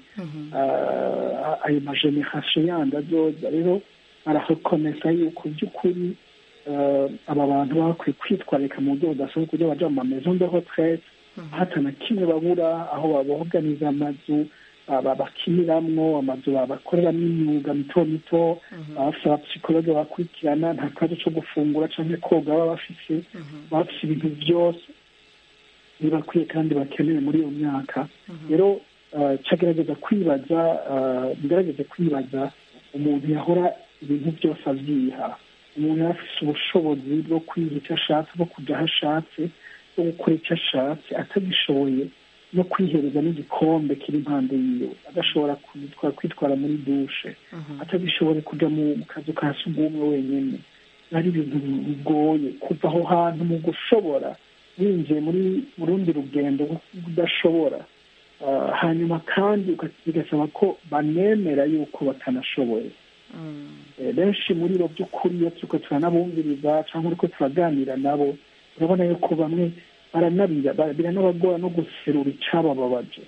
ah, ayo majenerasiyo yandi azoza rero ararekonesa yuko by'ukuri eh, aba bantu baba bakwiye kwitwararika mu buryo budasanzwe kuburyo baja mu maison de retraite hata na kimwe babura aho baboganiza amazu aba- bakiniramwo amazu bakoreramo imyuga mito mito baba bafise abapsikologe bakurikirana nta kibazo co gufungura canke koga baba bafise baba bafise ibintu vyose bibakwiye kandi bakenewe muri iyo myaka rero eh, cagerageza kwibaza eh, ngerageze kwibaza umuntu yahora ibintu byose avyiha umuntu yari afise ubushobozi bwo kwiga icyo ashatse bwo kuja aho ashatse bwo gukora icyo ashatse atagishoboye no kwihereza n'igikombe kiri impande yiwe adashobora kwitwara kwitwara muri dushe atagishoboye kuja mu mu kazu ka sugumwe wenyene ari ibintu bigoye kuva aho hantu mu gushobora winjiye muri mu rundi rugendo rwo udashobora Ah, hanyuma kandi uga- bigasaba ko banemera yuko batanashoboye Eh, benshi muri bo by'ukuri iyo turiko turanabumviriza cyangwa uriko turaganira nabo urabona yuko bamwe baranabira ba- biranabagora no guserura icabababaje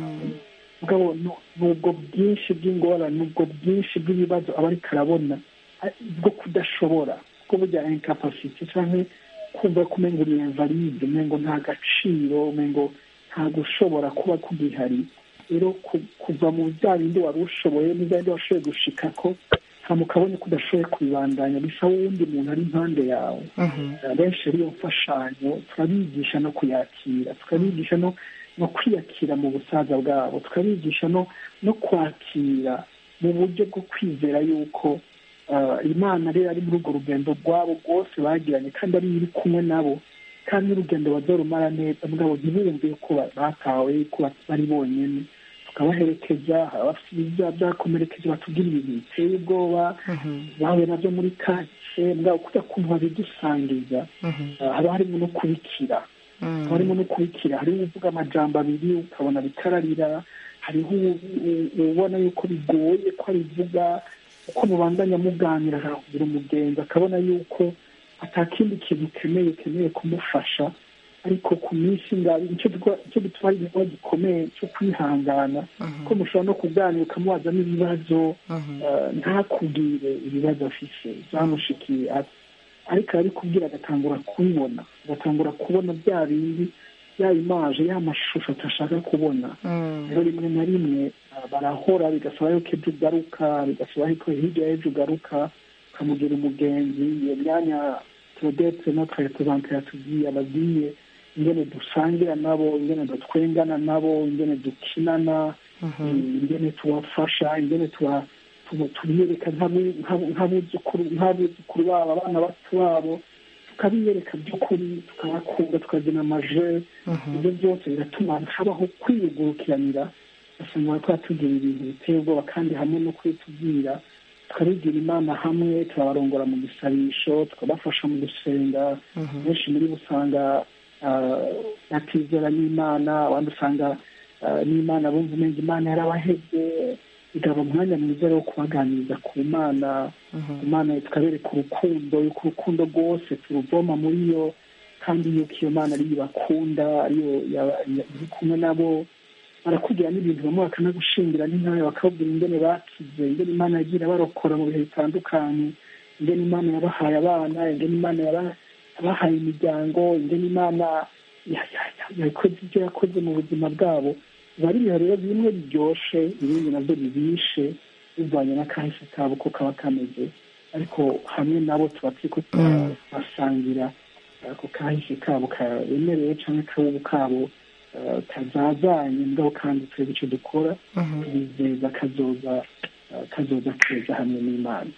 mugabo nu- nubwo bwinshi bw'ingorane nubwo bwinshi bw'ibibazo aba ariko arabona a- bwo kudashobora bwo burya incapacity canke kumva ko umengo uri invalide umengo nta gaciro umengo nta gushobora kuba kugihari rero ku- kuva mu bya bindi wari ushoboye n'ibya bindi washoboye gushikako hama ukabona ko udashoboye kubibandanya bisaba uwundi muntu ari impande yawe benshi rero iyo mfashanyo turabigisha no kuyakira tukabigisha no no kwiyakira mu busaza bwabo tukabigisha no no kwakira mu buryo bwo kwizera yuko ah, imana rero ari muri urwo rugendo rwabo rwose bagiranye kandi ari iri kumwe nabo kandi n'urugendo bazorumara neza mugabo ntibumve ko ba- batawe ko ba- bari bonyene tukabaherekeza hari abafite ibyaha byakomerekeje batubwira ibintu biteye ubwoba bahuye nabyo muri kake mugabo kujya kuntu babidusangiza ah, haba harimo no kubikira haba harimo no kubikira hariho uvuga amajambo abiri ukabona bikararira hariho u- u- ubona yuko bigoye ko abivuga uko mubandanya muganira akakugira umugenzi akabona yuko atakindi kintu ukeneye ukeneye kumufasha ariko ku minsi ngabi nicyo twa- nicyo gituma ari igikorwa gikomeye cyo kwihangana ko mushobora no kuganira ukamubaza n'ibibazo eh, ntakubwire ibibazo afise byamushikiye ati ariko arabikubwira agatangura kubibona agatangura kubona bya bindi ya imaje ya mashusho atashaka kubona rero rimwe na rimwe ah, barahora bigasaba yuko ejo ugaruka bigasaba yuko hirya y'ejo ugaruka ukamugira umugenzi iyo myanya turodetse notre represente yatubwiye ababwiye ingene dusangira nabo ingene dutwengana nabo ingene dukinana ingene tubafasha ingene tuba tuba- tubiyereka nk'abu- nk'abu- nk'abuzukuru nk'abuzukuru babo abana bato babo tukabiyereka by'ukuri tukabakunda tukazana amaje ibyo byose biratuma habaho kwiyugurukiranira ugasanga bariko batubwira ibintu biteye ubwoba kandi hamwe no kubitubwira tukabigira imana hamwe turabarongora mu gisabisho tukabafasha mu gusenga benshi muri bo usanga ah, batizera n'imana abandi usanga ah, n'imana bumva umenga imana yarabahebye bigaba umwanya mwiza wo kubaganiriza ku mana imana tukabereka urukundo yuko urukundo rwose turuvoma muri yo kandi yuko iyo mana ariyo ibakunda ariyo ya- ya- iri kumwe nabo barakubwira n'ibintu bamwe bakanagushingira n'intare bakababwira ingene bakize ingene imana yagiye barokora mu bihe bitandukanye ingene imana yabahaye abana ingene imana yaba- yabahaye imiryango ingene imana ya- ya- ya- yakoze ibyo yakoze mu buzima bwabo biba ari ibihe rero bimwe biryoshe ibindi nabyo bibishe bivanye n'akahise kabo ko kaba kameze ariko hamwe nabo tuba turiko turabasangira ako kahise kabo karemereye canke kabubu kabo eh, kazazanye mugabo kandi twebwe ico dukora tubizeza kazoza eh, kazoza keza hamwe n'imana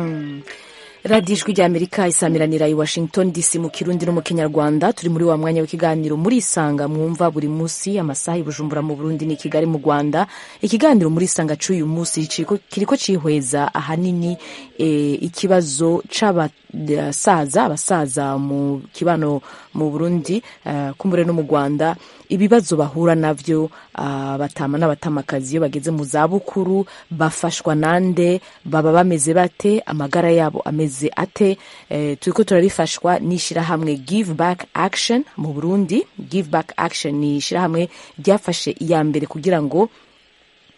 radiyo ijwi ry'amerika isamiranira i washington dc mu kirundi no mu kinyarwanda turi muri wa mwanya w'ikiganiro muri isanga mwumva buri munsi amasaha i bujumbura mu burundi ni kigali mu rwanda ikiganiro muri isanga c'uyu munsi kiriko kiriko cihweza ahanini e, ikibazo c'abasaza abasaza mu kibano mu burundi uh, kumbure no mu rwanda ibibazo bahura navyo uh, batama n'abatamakazi iyo bageze mu zabukuru bafashwa nande baba bameze bate amagara yabo ameze ate eh, turiko turabifashwa n'ishirahamwe give back action mu burundi give back action ni ishirahamwe ryafashe iya mbere kugira ngo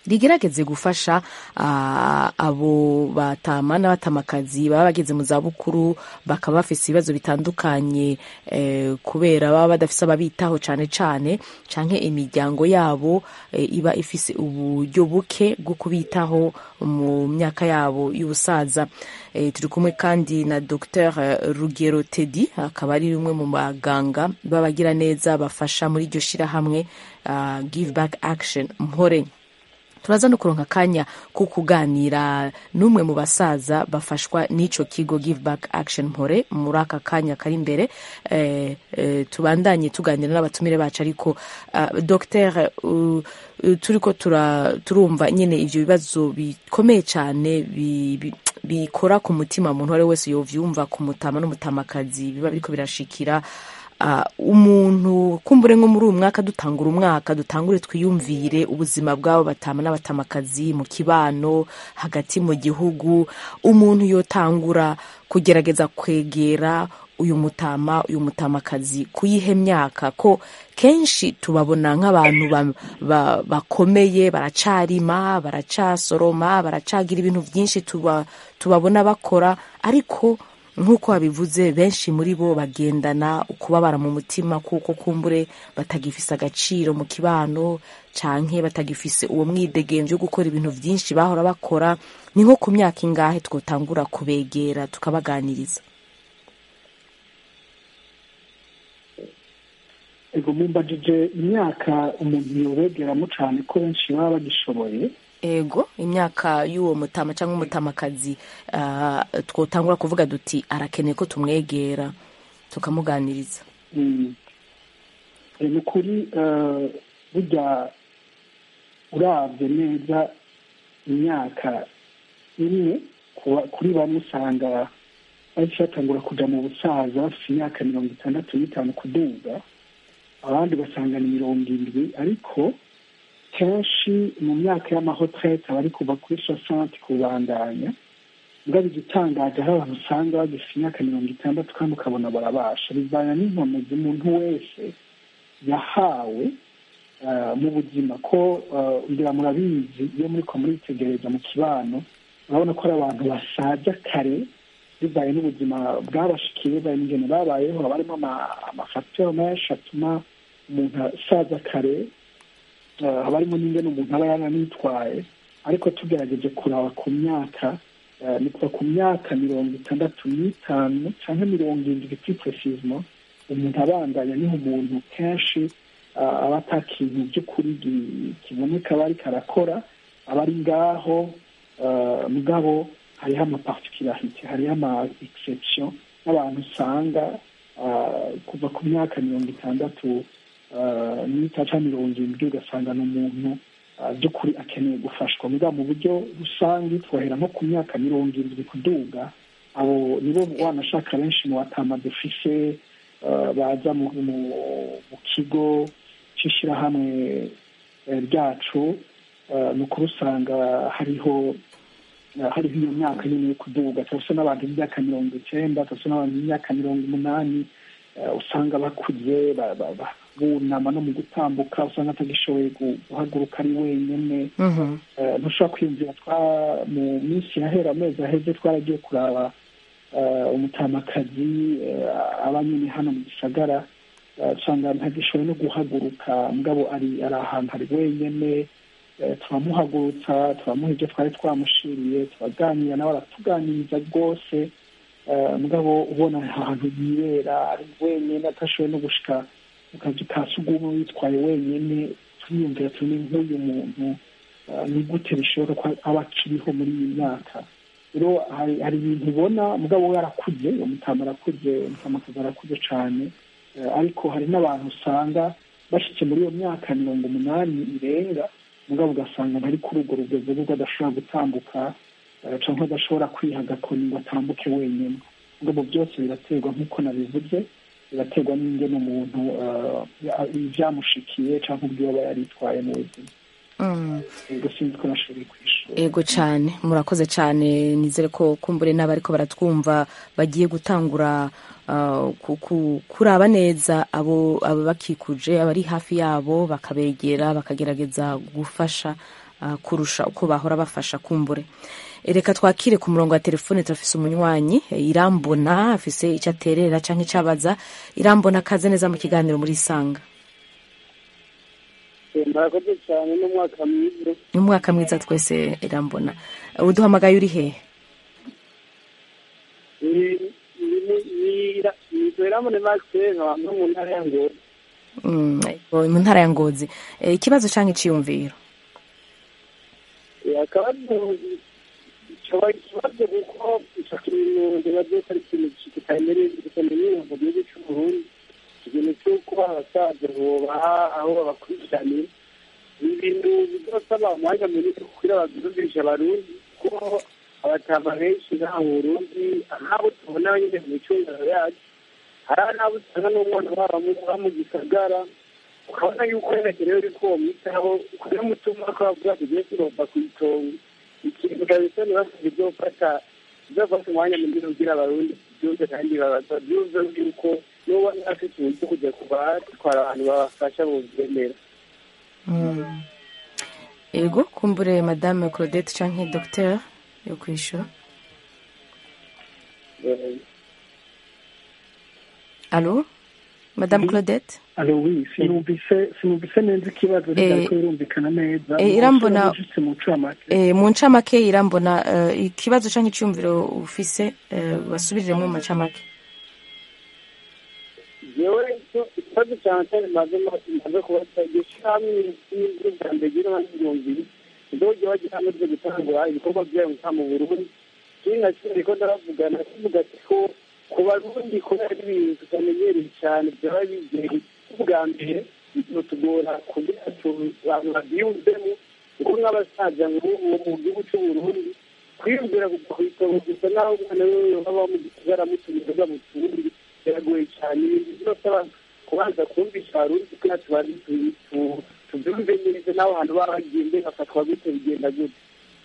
rigerageze gufasha ah, abo batama n'abatamakazi baba bageze mu zabukuru bakaba bafise ibibazo bitandukanye eh, kubera baba badafise ababitaho cane cane canke imiryango yabo eh, iba ifise uburyo buke bwo kubitaho mu myaka yabo y'ubusaza eh, turi kumwe kandi na Dr Rugero Teddy akaba ari umwe mu baganga b'abagira neza bafasha muri iryo shirahamwe uh, Give Back Action Mpore turaza no kuronka akanya ko kuganira n'umwe mu basaza bafashwa n'ico kigo give back action mpore muri aka kanya kari imbere eh, eh, tubandanye tuganira n'abatumire bacu ariko uh, dr uh, uh, turiko tura, turumva nyine ivyo bibazo bikomeye cane bi, bi, bikora ku mutima umuntu uwo ari we wese yovyumva ku mutama n'umutamakazi biba biriko birashikira uh, umuntu kumbure nko muri uyu mwaka dutangura umwaka dutangure twiyumvire ubuzima bw'abo batama n'abatamakazi mu kibano hagati mu gihugu umuntu yotangura kugerageza kwegera uyu mutama uyu mutamakazi kuyihe myaka ko kenshi tubabona nk'abantu ba- ba- bakomeye baracarima baracasoroma baracagira ibintu byinshi tuba, tubabona bakora ariko nk'uko wabivuze benshi muri bo bagendana ukubabara mu mutima kuko kumbure batagifise agaciro mu kibano canke batagifise uwo mwidegemvyo wo gukora ibintu vyinshi bahora bakora ni nko ku myaka ingahe twotangura kubegera tukabaganiriza ego mumbajije imyaka umuntu yobegeramo cyane ko benshi baba bagishoboye ego imyaka y'uwo mutama cyangwa umutamakazi uh, twotangura kuvuga duti arakeneye ko tumwegera tukamuganiriza Mm. Eh, ni ukuri eh, burya urabye neza imyaka imwe kuba- kuri bamwe usanga bahise batangura kuja mu busaza bafite imyaka mirongo itandatu n'itanu kuduga abandi ugasanga ni mirongo indwi ariko kenshi mu myaka y'amahotrete aba ari kuva kuri sosante kubandanya mugabo igitangaje aho abantu usanga bagifite imyaka mirongo itandatu kandi ukabona barabasha bivana n'inkomezi umuntu wese yahawe ah, mu buzima ko ah, ngira murabizi iyo muriko muritegereza mu kibano urabona ko ari abantu basaza kare bivaye n'ubuzima bwabashikiye bivaye n'ingene babayeho haba harimo ama- amafagiteri menshi atuma umuntu asaza kare ah, haba harimo n'ingene umuntu aba yaranitwaye ariko tugerageje kuraba ku myaka eh, ni kuva ku myaka mirongo itandatu n'itanu cyangwa mirongo indwi plus precisement umuntu abandanya niho umuntu kenshi ah, aba ata kintu by'ukuri gi- kiboneka aba ariko arakora aba ari ngaho ah, mugabo hariho amaparticularite hariho ama exception n'abantu usanga ah, kuva ku myaka mirongo itandatu ah, n'itanu cyangwa mirongo irindwi ugasanga ni umuntu ah, by'ukuri akeneye gufashwa mugabo mu buryo rusange twohera nko ku myaka mirongo irindwi kuduga abo nibo wanashaka benshi mu batama dufise ah, baza mu, mu, mu kigo c'ishirahamwe eh, ryacu ah, ni ukuri usanga hariho ah, hariho iyo myaka nyine yo kuduga turafise n'abantu b'imyaka mirongo icenda turafise n'abantu b'imyaka mirongo umunani eh, usanga bakuze ba- ba- ba- bunama no mu gutambuka usanga atagishoboye gu- guhaguruka ari wenyene Mhm. Eh, ntushobora kwiyumvira twa mu minsi yahera amezi aheze twaragiye kuraba eh, umutamakazi eh, aba nyine hano mu gisagara eh, usanga ntagishoboye no guhaguruka mugabo ari ari ahantu hari wenyene eh, turamuhagurutsa turamuha ibyo twari twamushiriye turaganira nawe aratuganiriza rwose eh, mugabo ubona ahantu yibera ari wenyene atashoboye no gushika mu kazi ka sugumwe witwaye wenyene turiyumvira turi nk'uyu muntu Uh, ni gute bishoboka ko aba akiriho muri iyi myaka rero hari hari ibintu ubona mugabo we arakuze uwo mutama arakuze umutamakazi arakuze cane Eh, ariko hari n'abantu usanga bashitse muri iyo myaka mirongo umunani irenga mugabo ugasanga ntari kuri urwo rugendo rwo adashobora gutambuka eh, canke adashobora kwiha agakoni ngo atambuke wenyine mugabo byose biraterwa nk'uko nabivuze biraterwa n'ingene umuntu eh, ya- ivyamushikiye canke ubwiwe aba yaritwaye mu buzima Mm. ego sinzi ko nashoboye kwishura ego cyane murakoze cyane nizere ko kumbure n'abariko baratwumva bagiye gutangura uh, ku- ku- kuraba neza abo abo bakikuje abari hafi yabo bakabegera bakagerageza gufasha uh, kurusha uko bahora bafasha kumbure reka twakire ku murongo wa telefone turafise umunywanyi irambona afise icyo aterera cyangwa icyo abaza irambona akaze neza mu kiganiro muri isanga murakoze cyane n'umwaka mwiza ni umwaka mwiza twese irambona uduhamagaye uri hehe iramune makiseri nkaba no mu ntara ya ngozi Mm, ego, mu ntara ya ngozi Eh, ikibazo cyangwa iciyumviro akabazo coba ikibazo kuko ico kintu ndiba byose ari ikintu kitamenyerewe mu gihugu c'uburundi ikintu c'uko abasaza bobaha aho babakurikiraniye ni ibintu bizosaba umwanya munini kugira bavyumvishe abarundi kuko abatama benshi ngaha mu burundi nk'abo tubona nyine mu micungano yacu hari n'abo usanga n'umwana wabo aba mu gisagara ukabona yuko yerekerewe uri ko wamwitaho ukajya mutuma ko bavuga tugiye turova ku itongo ikintu kabisa ntibasabwe bizofata bizofata umwanya munini kugira abarundi byumve kandi babaza byumve yuko n'uwo afite uburyo kujya kubatwara abantu babafasha bubyemera Mm. ego kumbure madame claudette canke docteur yo kwishura alo madame claudette alo wi sinumvise sinumvise neza ikibazo Eh, ntibyariko birumvikana neza eh, irambona- Ushobora mu ncamake Eh, mu ncamake irambona eh, ikibazo canke iciyumviro ufise eh, basubiriremo mu macamake jewe icyo ikibazo cyane cyane maze maze kubaza iryo shyirahamwe n'ibyo bwa mbere gira n'ibihumbi ndoge bagira hamwe byo gutangura ibikorwa byayo nka mu burundi kiri nka kimwe riko ndaravugana kivuga ati ko ku barundi kubera ari ibintu tutamenyereye cyane byaba bizeye ubwa mbere bizotugora kugira tu- abantu babyiyumvemo kuko nk'abasaza nk'ubu mu gihugu cy'uburundi kwiyumvira ku itongo gusa naho umwana we baba mu gisagara mutumiza mu tundi biragoye cyane ibintu byose abantu kubanza kumvisha abarundi kugira tubanze tu- tu- tubyumve neza n'aho hantu baba bagiye mbe bafatwa gute bigenda gute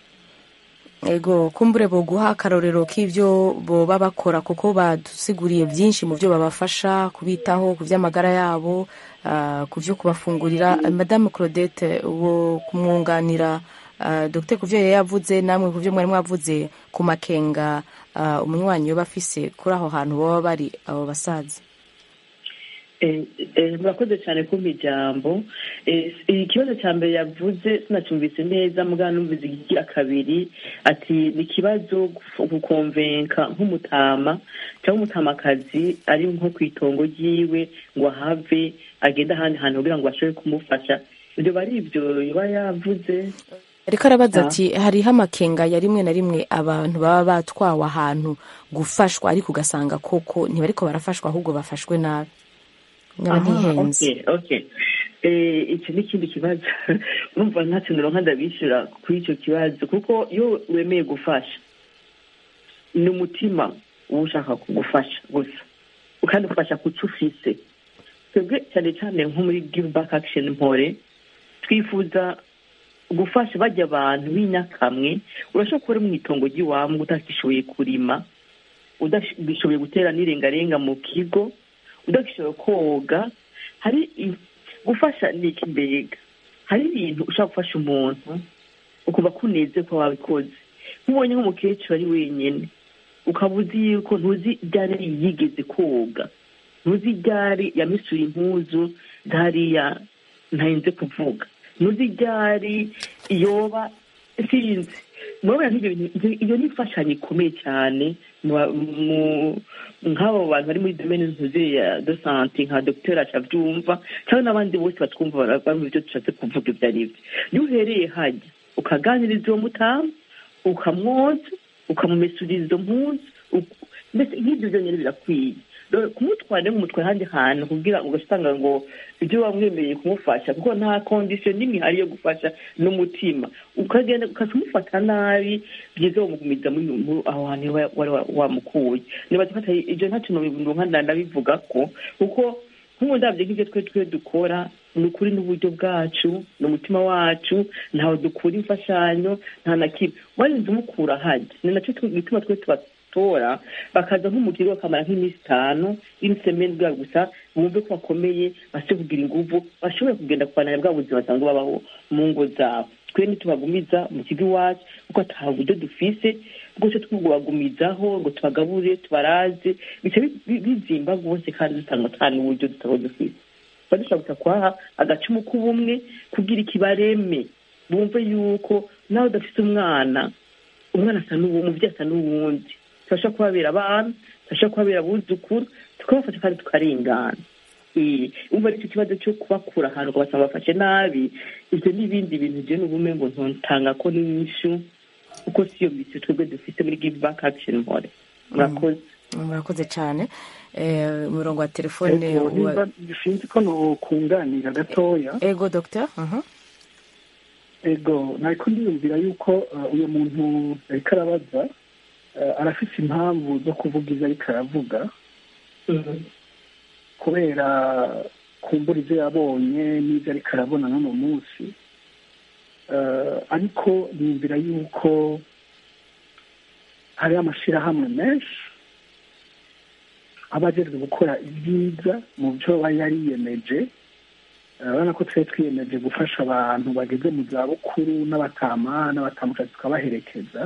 ego kumbure boguha akarorero k'ivyo boba bakora kuko badusiguriye byinshi mu byo babafasha kubitaho ku vy'amagara yabo ah, ku vyo kubafungurira madame claudette wo kumwunganira ah, dr ku vyo yari yavuze namwe ku vyo mwari mwavuze ku makenga ah, umunywanyi yoba afise kuri aho hantu baba bari abo basaza Eh, eh, murakoze cyane kumpa ijambo Eh, ikibazo cya mbere yavuze sinacyumvise neza mugana numvise ikigira kabiri ati ni ikibazo guf- gukonvenka nk'umutama cyangwa umutamakazi ari nko ku itongo ryiwe ngo ahave agende ahandi hantu kugira ngo bashobore kumufasha ibyo bari ibyo yoba yavuze ariko arabaza Ah. ati hariho amakenga ya rimwe na rimwe abantu baba batwawe ahantu gufashwa ariko ugasanga koko ntibariko barafashwa ahubwo bafashwe nabi nkaba ntihenze okay, okay. Eh, iki ni ikindi kibazo urumva nta kintu ronka ndabishyura kuri icyo kibazo kuko iyo wemeye gufasha ni umutima uba ushaka kugufasha gusa kandi ufasha ku cyo ufise twebwe cyane cyane nko muri give back action mpore twifuza gufasha bajya abantu b'inyakamwe urashobora kuba uri mu itongo ry'iwawe utakishoboye kurima udashoboye gutera n'irengarenga mu kigo udashoboye koga hari i- gufasha ni iki mbega hari ibintu ushobora gufasha umuntu ukuba kuneze ko wabikoze nk'ubonye nk'umukecuru ari wenyine ukaba uzi yuko ntuzi ryari yigeze koga ntuzi ryari yamisuye impuzu zariya ntarinze kuvuga ntuzi ryari yoba sinzi murabona nk'ibyo bintu ibyo- iyo ni imfashanyo ikomeye cyane mu ba- mu- nk'abo bantu bari muri domene ntuzi ya de sante nka dogiteri acabyumva cyangwa n'abandi bose batwumva bara- bumva ibyo dushatse kuvuga ibyo ari byo iyo uhereye hajya ukaganiriza uwo mutamu ukamwoza ukamumesuriza izo mpuzu uk- mbese nk'ibyo byonyine birakwiye Rero kumutwara rero umutwara ahandi hantu kugira ngo ugasanga ngo ibyo wamwemereye kumufasha kuko nta kondisiyo n'imwe ihari yo gufasha n'umutima ukagenda ukamufata nabi byiza wamugumiza muri muri aho hantu wa- wari wa- wamukuye niba dufata ibyo nta kintu nkanda ndabivuga ko kuko nk'ubu ndabyo nk'ibyo twe twe dukora ni ukuri n'uburyo bwacu ni umutima wacu ntawe dukura imfashanyo nta na kimwe warinze umukura hajya ni nacyo gituma twe tubatora bakaza nko mu kigo bakamara nk'iminsi itanu inisemeni bwabo gusa bumve ko bakomeye bashobore kugira inguvu bashobore kugenda kubananya bwa buzima basanzwe babaho mu ngo zabo twe ntitubagumiza mu kigo iwacu kuko ata buryo dufise bwo cyo tubagumizaho ngo tubagabure tubaraze bica bi- bi- bizimba rwose kandi dusanga ata n'uburyo tutaba dufise tuba dushobora gusa kuhaha agacumu k'ubumwe kugira ikibareme bumve yuko nawe udafite umwana umwana asa n'uwo umubyeyi asa n'uwundi tubasha kubabera abana tubasha kubabera abuzukuru tukabafasha kandi tukarengana Eh, umva aricyo kibazo cyo kubakura ahantu ugasanga bafashe nabi ibyo n'ibindi bintu je n'ubume ngo ntontanga ko n'inyishu kuko siyo misi twebwe dufite muri give back action mpore murakoze murakoze cyane Eh, umurongo wa telefone Ego, wa- nimba sinzi ko nokunganira gatoya ego dogita ego nariko ndiyumvira yuko uh, uyu muntu ariko arabaza uh, arafise impamvu zo kuvuga ivyo ariko aravuga kubera kumbura ivyo yabonye n'ivyo ariko arabona n'uno munsi Uh, ariko niyumvira yuko hari amashirahamwe menshi aba ajejwe gukora ibyiza mu byo aba yariyemeje urabona ko twari twiyemeje gufasha abantu bageze mu zabukuru n'abatama n'abatamuka tukabaherekeza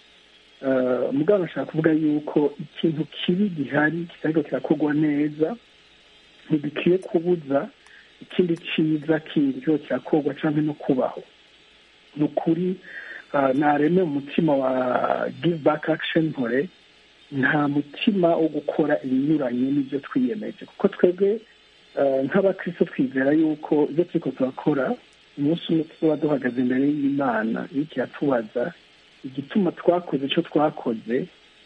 Eh, mugabo nashaka kuvuga yuko ikintu kibi gihari kitariko kirakorwa neza ntidukwiye kubuza ikindi ciza kindi kiba kirakorwa canke no kubaho ni ukuri eh, nareme umutima wa give back action mpore nta mutima wo gukora ibinyuranye n'ibyo twiyemeje kuko twebwe eh, nk'abakristo twizera yuko ibyo turiko turakora umunsi umwe tuzoba duhagaze imbere y'imana iriko iratubaza igituma twakoze icyo twakoze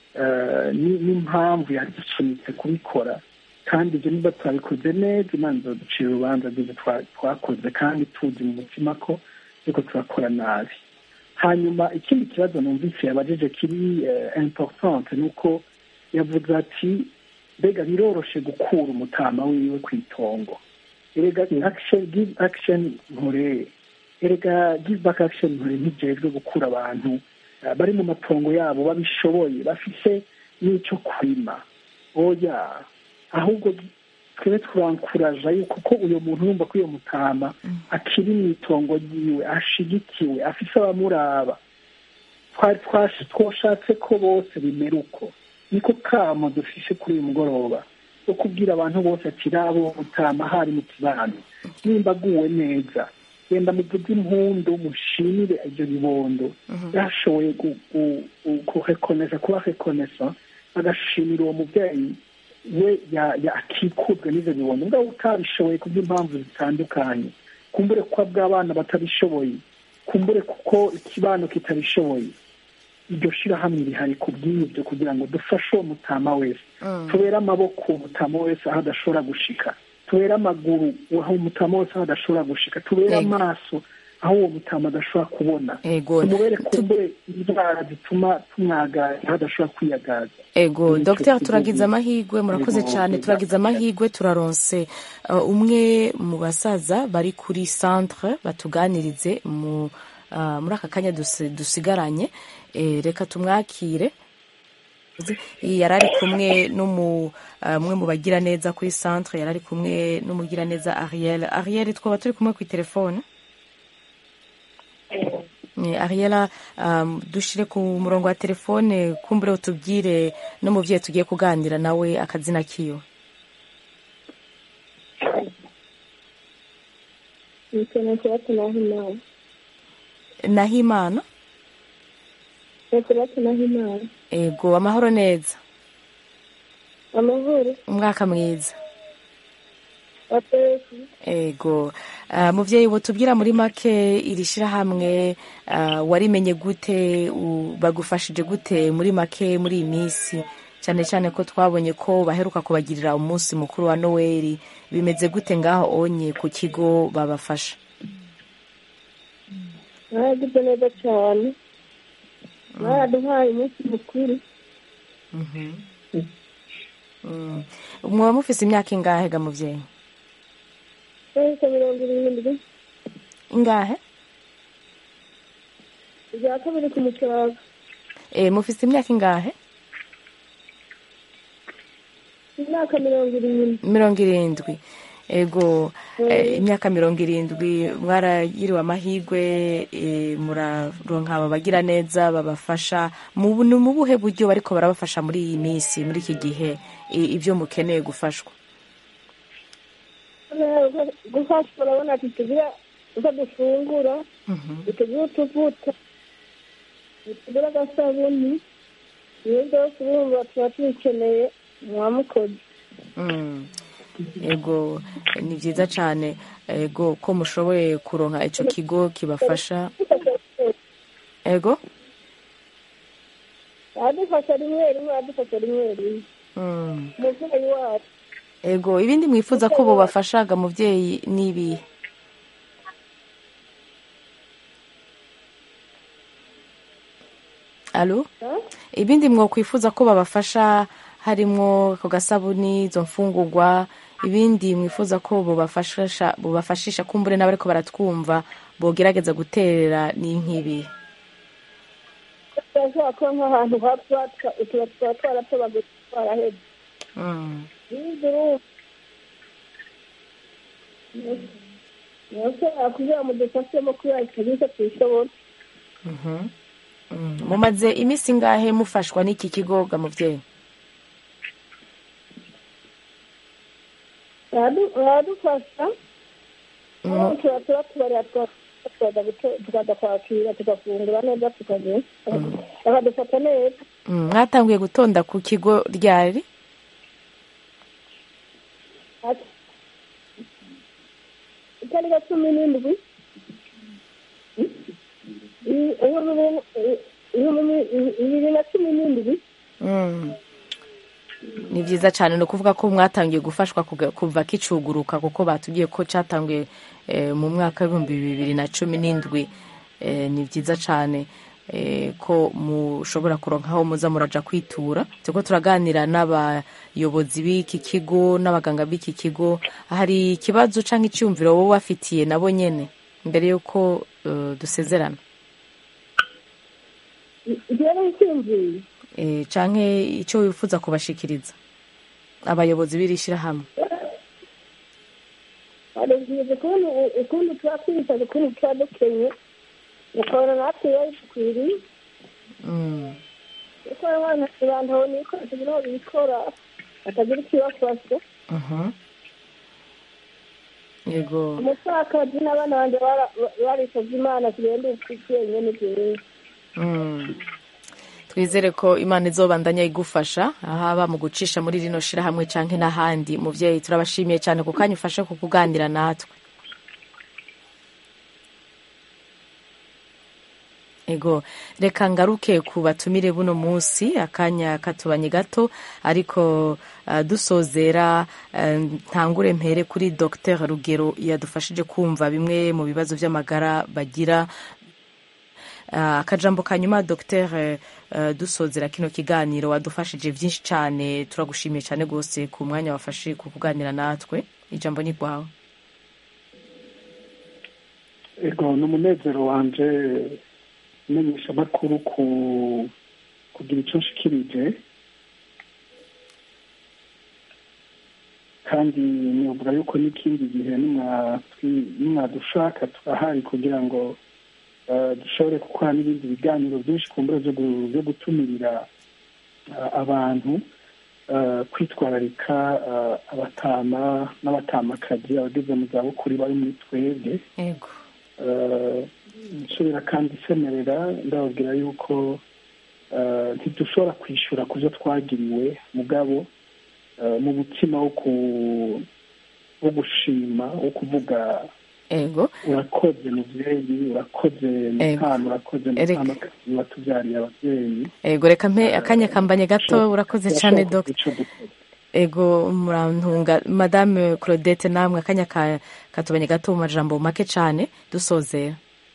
eh, ni- n'impamvu yadusunitse kubikora kandi ibyo niba twabikoze neza imana izoducira urubanza rw'ibyo twa- twakoze kandi tuzi mu mutima ko turiko turakora nabi hanyuma ikindi kibazo numvise yabajije kiri eh, importante ni uko yavuze ati mbega biroroshe gukura umutama wiwe ku itongo erega action give action nkore erega give back action nkore ntijejwe gukura abantu eh, bari mu matongo yabo babishoboye bafise n'ico kurima oya ahubwo twebe turankuraja yuko ko uyo muntu yumva ko uyo mutama akiri mu itongo ryiwe ashigikiwe afise abamuraba twari twash- twashatse ko bose bimera uko niko kamo dufishe kuri uyu mugoroba wo kubwira abantu bose ati rabo mutama hari mu kibano nimba aguwe neza genda muvuze impundu mushimire ibyo bibondo yashoboye gu- gu- gu- kurekonesa kuba rekonesa agashimira uwo mubyeyi we ya- ya- akikuzwe n'ivyo bibondo mbwa utabishoboye kubw'impamvu zitandukanye kumbure kuko bw'abana batabishoboye kumbure kuko ikibano kitabishoboye iryo shirahamwe rihari ku bw'ibyo kugira ngo dufashe uwo mutama wese tubere amaboko uwo mutama wese aho adashobora gushika tubere amaguru aho umutama wese aho adashobora gushika tubere Yego. amaso aho uwo mutama adashobora kubona Ego. tumubere kumbure indwara zituma tumwagaza aho adashobora kwiyagaza ego Nicyo dogiteri kivugo. turagize amahirwe murakoze Ego, cyane ego. turagize amahirwe turaronse uh, umwe mu basaza bari kuri centre batuganirize mu uh, muri aka kanya dusi- dusigaranye Eh, reka tumwakire yari ari kumwe n'umu uh, umwe mu bagira neza kuri centre yari ari kumwe n'umugira neza ariel ariel twaba turi kumwe ku telefone Eh, ariela um, dushire ku murongo wa telefone kumbure utubwire n'umuvyeyi tugiye kuganira nawe akazina kiyo Nikeneye kubatanaho inama nahimana ni kubatanaho inama ego amahoro neza amahoro umwaka mwiza atetse ego uh, muvyeyi wotubwira muri make iri shirahamwe uh, warimenye gute u- bagufashije gute muri make muri iyi minsi cyane cyane ko twabonye ko baheruka kubagirira umunsi mukuru wa noweli bimeze gute ngaho onye ku kigo babafasha mwaragize neza cyane mwaraduhaye umunsi mukuru Mm. mwaba mufise imyaka ingahe ga muvyeyi twese mirongo irindwi ingahe ibya kabiri ku mucaga e, mufise imyaka ingahe imyaka mirongo irindwi mirongo irindwi ego eh, imyaka mirongo irindwi mwaragiriwe amahirwe eh, muraronka ababagira neza babafasha mu bu- ni mu buhe buryo bariko barabafasha muri iyi minsi muri iki gihe i- ibyo mukeneye gufashwa gufasha urabona ati tugira uko dufungura tugira utuvuta tugira agasabuni ibyo byose urumva tuba tubikeneye mwamukoze Mm. ego ni byiza cyane ego ko mushoboye kuronka ico kigo kibafasha ego aradufasha rimwe rimwe aradufasha rimwe rimwe Mm. umubyeyi wacu ego ibindi mwifuza ko bobafashaga muvyeyi n'ibihe alo ibindi mwokwifuza ko babafasha harimwo ako gasabuni izo mfungurwa ibindi mwifuza ko bobafashisha bobafashisha kumbure n'abariko baratwumva bogerageza guterera ni nk'ibi turashobora kuba nk'ahantu hapfa tuba tuba twaratobaguye twarahebye Mm. bize urumva nashobora kugira ngo dufashemo kubera serivisi tuyishobora Mhm. Mm. mumaze iminsi ngahe mufashwa n'iki kigo ga muvyeyi Baradu- baradufasha Mm. aho tuba tuba tubarira tukaza guto- tukaza kwakira tugafungura neza tukagenda bakadufata neza Mm, mwatanguye gutonda ku kigo ryari Ati, itariki cumi n'indwi i- ibihumbi bibiri- ibihumbi bibiri na cumi n'indwi Mm. ni byiza cyane ni ukuvuga ko mwatangiye gufashwa kuga- kuva kicuguruka kuko batubwiye ko cyatanguye eh, mu mwaka w'ibihumbi bibiri na cumi n'indwi Eh, ni byiza cyane eh, ko mushobora kuronka aho muza muraja kwitura turiko turaganira n'abayobozi b'iki kigo n'abaganga b'iki kigo hari ikibazo cyangwa icyumviro wowe wafitiye nabo nyene mbere y'uko eh, dusezerana igihe n'icyumviro eh, canke icyo wifuza kubashikiriza abayobozi b'iri shyirahamwe barubwiza ukuntu ukuntu tuba twisaza ukuntu tuba dukenye ukabona natwe biba bidukwiriye Mm. kuko abana abantu babona ibikoresho biriho bikora batagira ikibafasha Mhm. yego umupfakazi n'abana banjye bara- barisabye imana tugende twenyine n'ibyiza Mm. twizere ko imana izobandanya igufasha haba mu gucisha muri rino shirahamwe canke n'ahandi muvyeyi turabashimiye cyane ku kanya ufashe ku kuganira natwe ego reka ngaruke ku batumire buno munsi akanya katubanye gato ariko uh, dusozera uh, ntangure mpere kuri dr rugero yadufashije kumva bimwe mu bibazo by'amagara bagira Uh, akajambo ka nyuma dr uh, dusozera kino kiganiro wadufashije byinshi cyane turagushimiye cyane rwose ku mwanya wafashe ku kuganira natwe ijambo ni rwawe ego ni umunezero wanje umenyesha amakuru ku kugira icyo nshikirije kandi nivuga yuko n'ikindi gihe nimwatwi- nimwadushaka turahari kugira ngo eh, dushobore gukora n'ibindi biganiro byinshi ku mbura byo gu- byo gutumirira eh, abantu eh, kwitwararika eh, abatama n'abatamakazi abageze mu zabukuru bari muri twebwe ego Eh, nsubira kandi isemerera ndababwira yuko eh, ntidushobora kwishyura ku byo twagiriwe mugabo eh, mu mutima wo ku- wo gushima wo kuvuga ego urakoze mubyeyi urakoze mutana urakoze Erega. mutamakazi watubyariye ababyeyi ego reka mpe akanya kambanye gato urakoze cyane Turashobora dr kugira ico dukora. ego murantunga madame claudette namwe akanya ka- katubanye gato mu majambo make cyane dusozera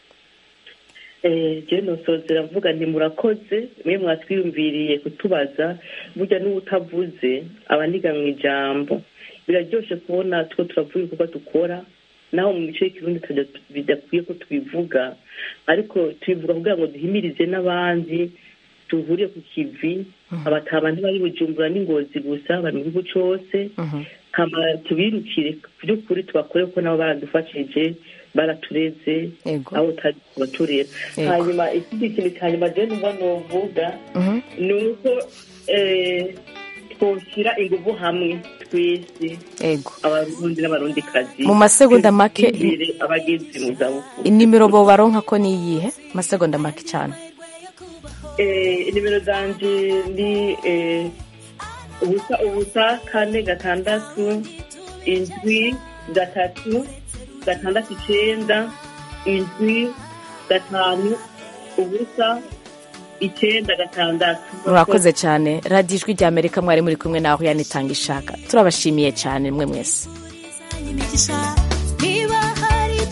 jewe nosozera mvuga nti murakoze mwe mwatwiyumviriye kutubaza burya n'uwutavuze aba aniga mu ijambo biraryoshe kubona two turavuga ibikorwa dukora naho mu mico y'ikirundi tutajya- bidakwiye ko tubivuga ariko tubivuga kugira ngo duhimirize n'abandi tuhuriye ku kivi abataba ntibari bujumbura n'ingozi gusa bari mu gihugu cose Mhm. hama tubirukire by'ukuri tubakore kuko nabo baradufashije baratureze Yego. aho utari kubaturera Yego. hanyuma ikindi kintu cya nyuma je numva novuga Mhm. ni uko eh, twoshyira ingufu hamwe twese yego abarundi n'abarundikazi Mu masegonda make- imbere abageze mu zabukuru inimero bo baronka ko ni iyihe amasegonda make cyane Eh, nimero zanje ni eh, ubusa ubusa kane gatandatu indwi gatatu gatandatu icenda indwi gatanu ubusa icenda gatandatu murakoze cyane radiyo ijwi rya amerika mwari muri kumwe naho yanitanga ishaka turabashimiye cyane mwe mwese imigisha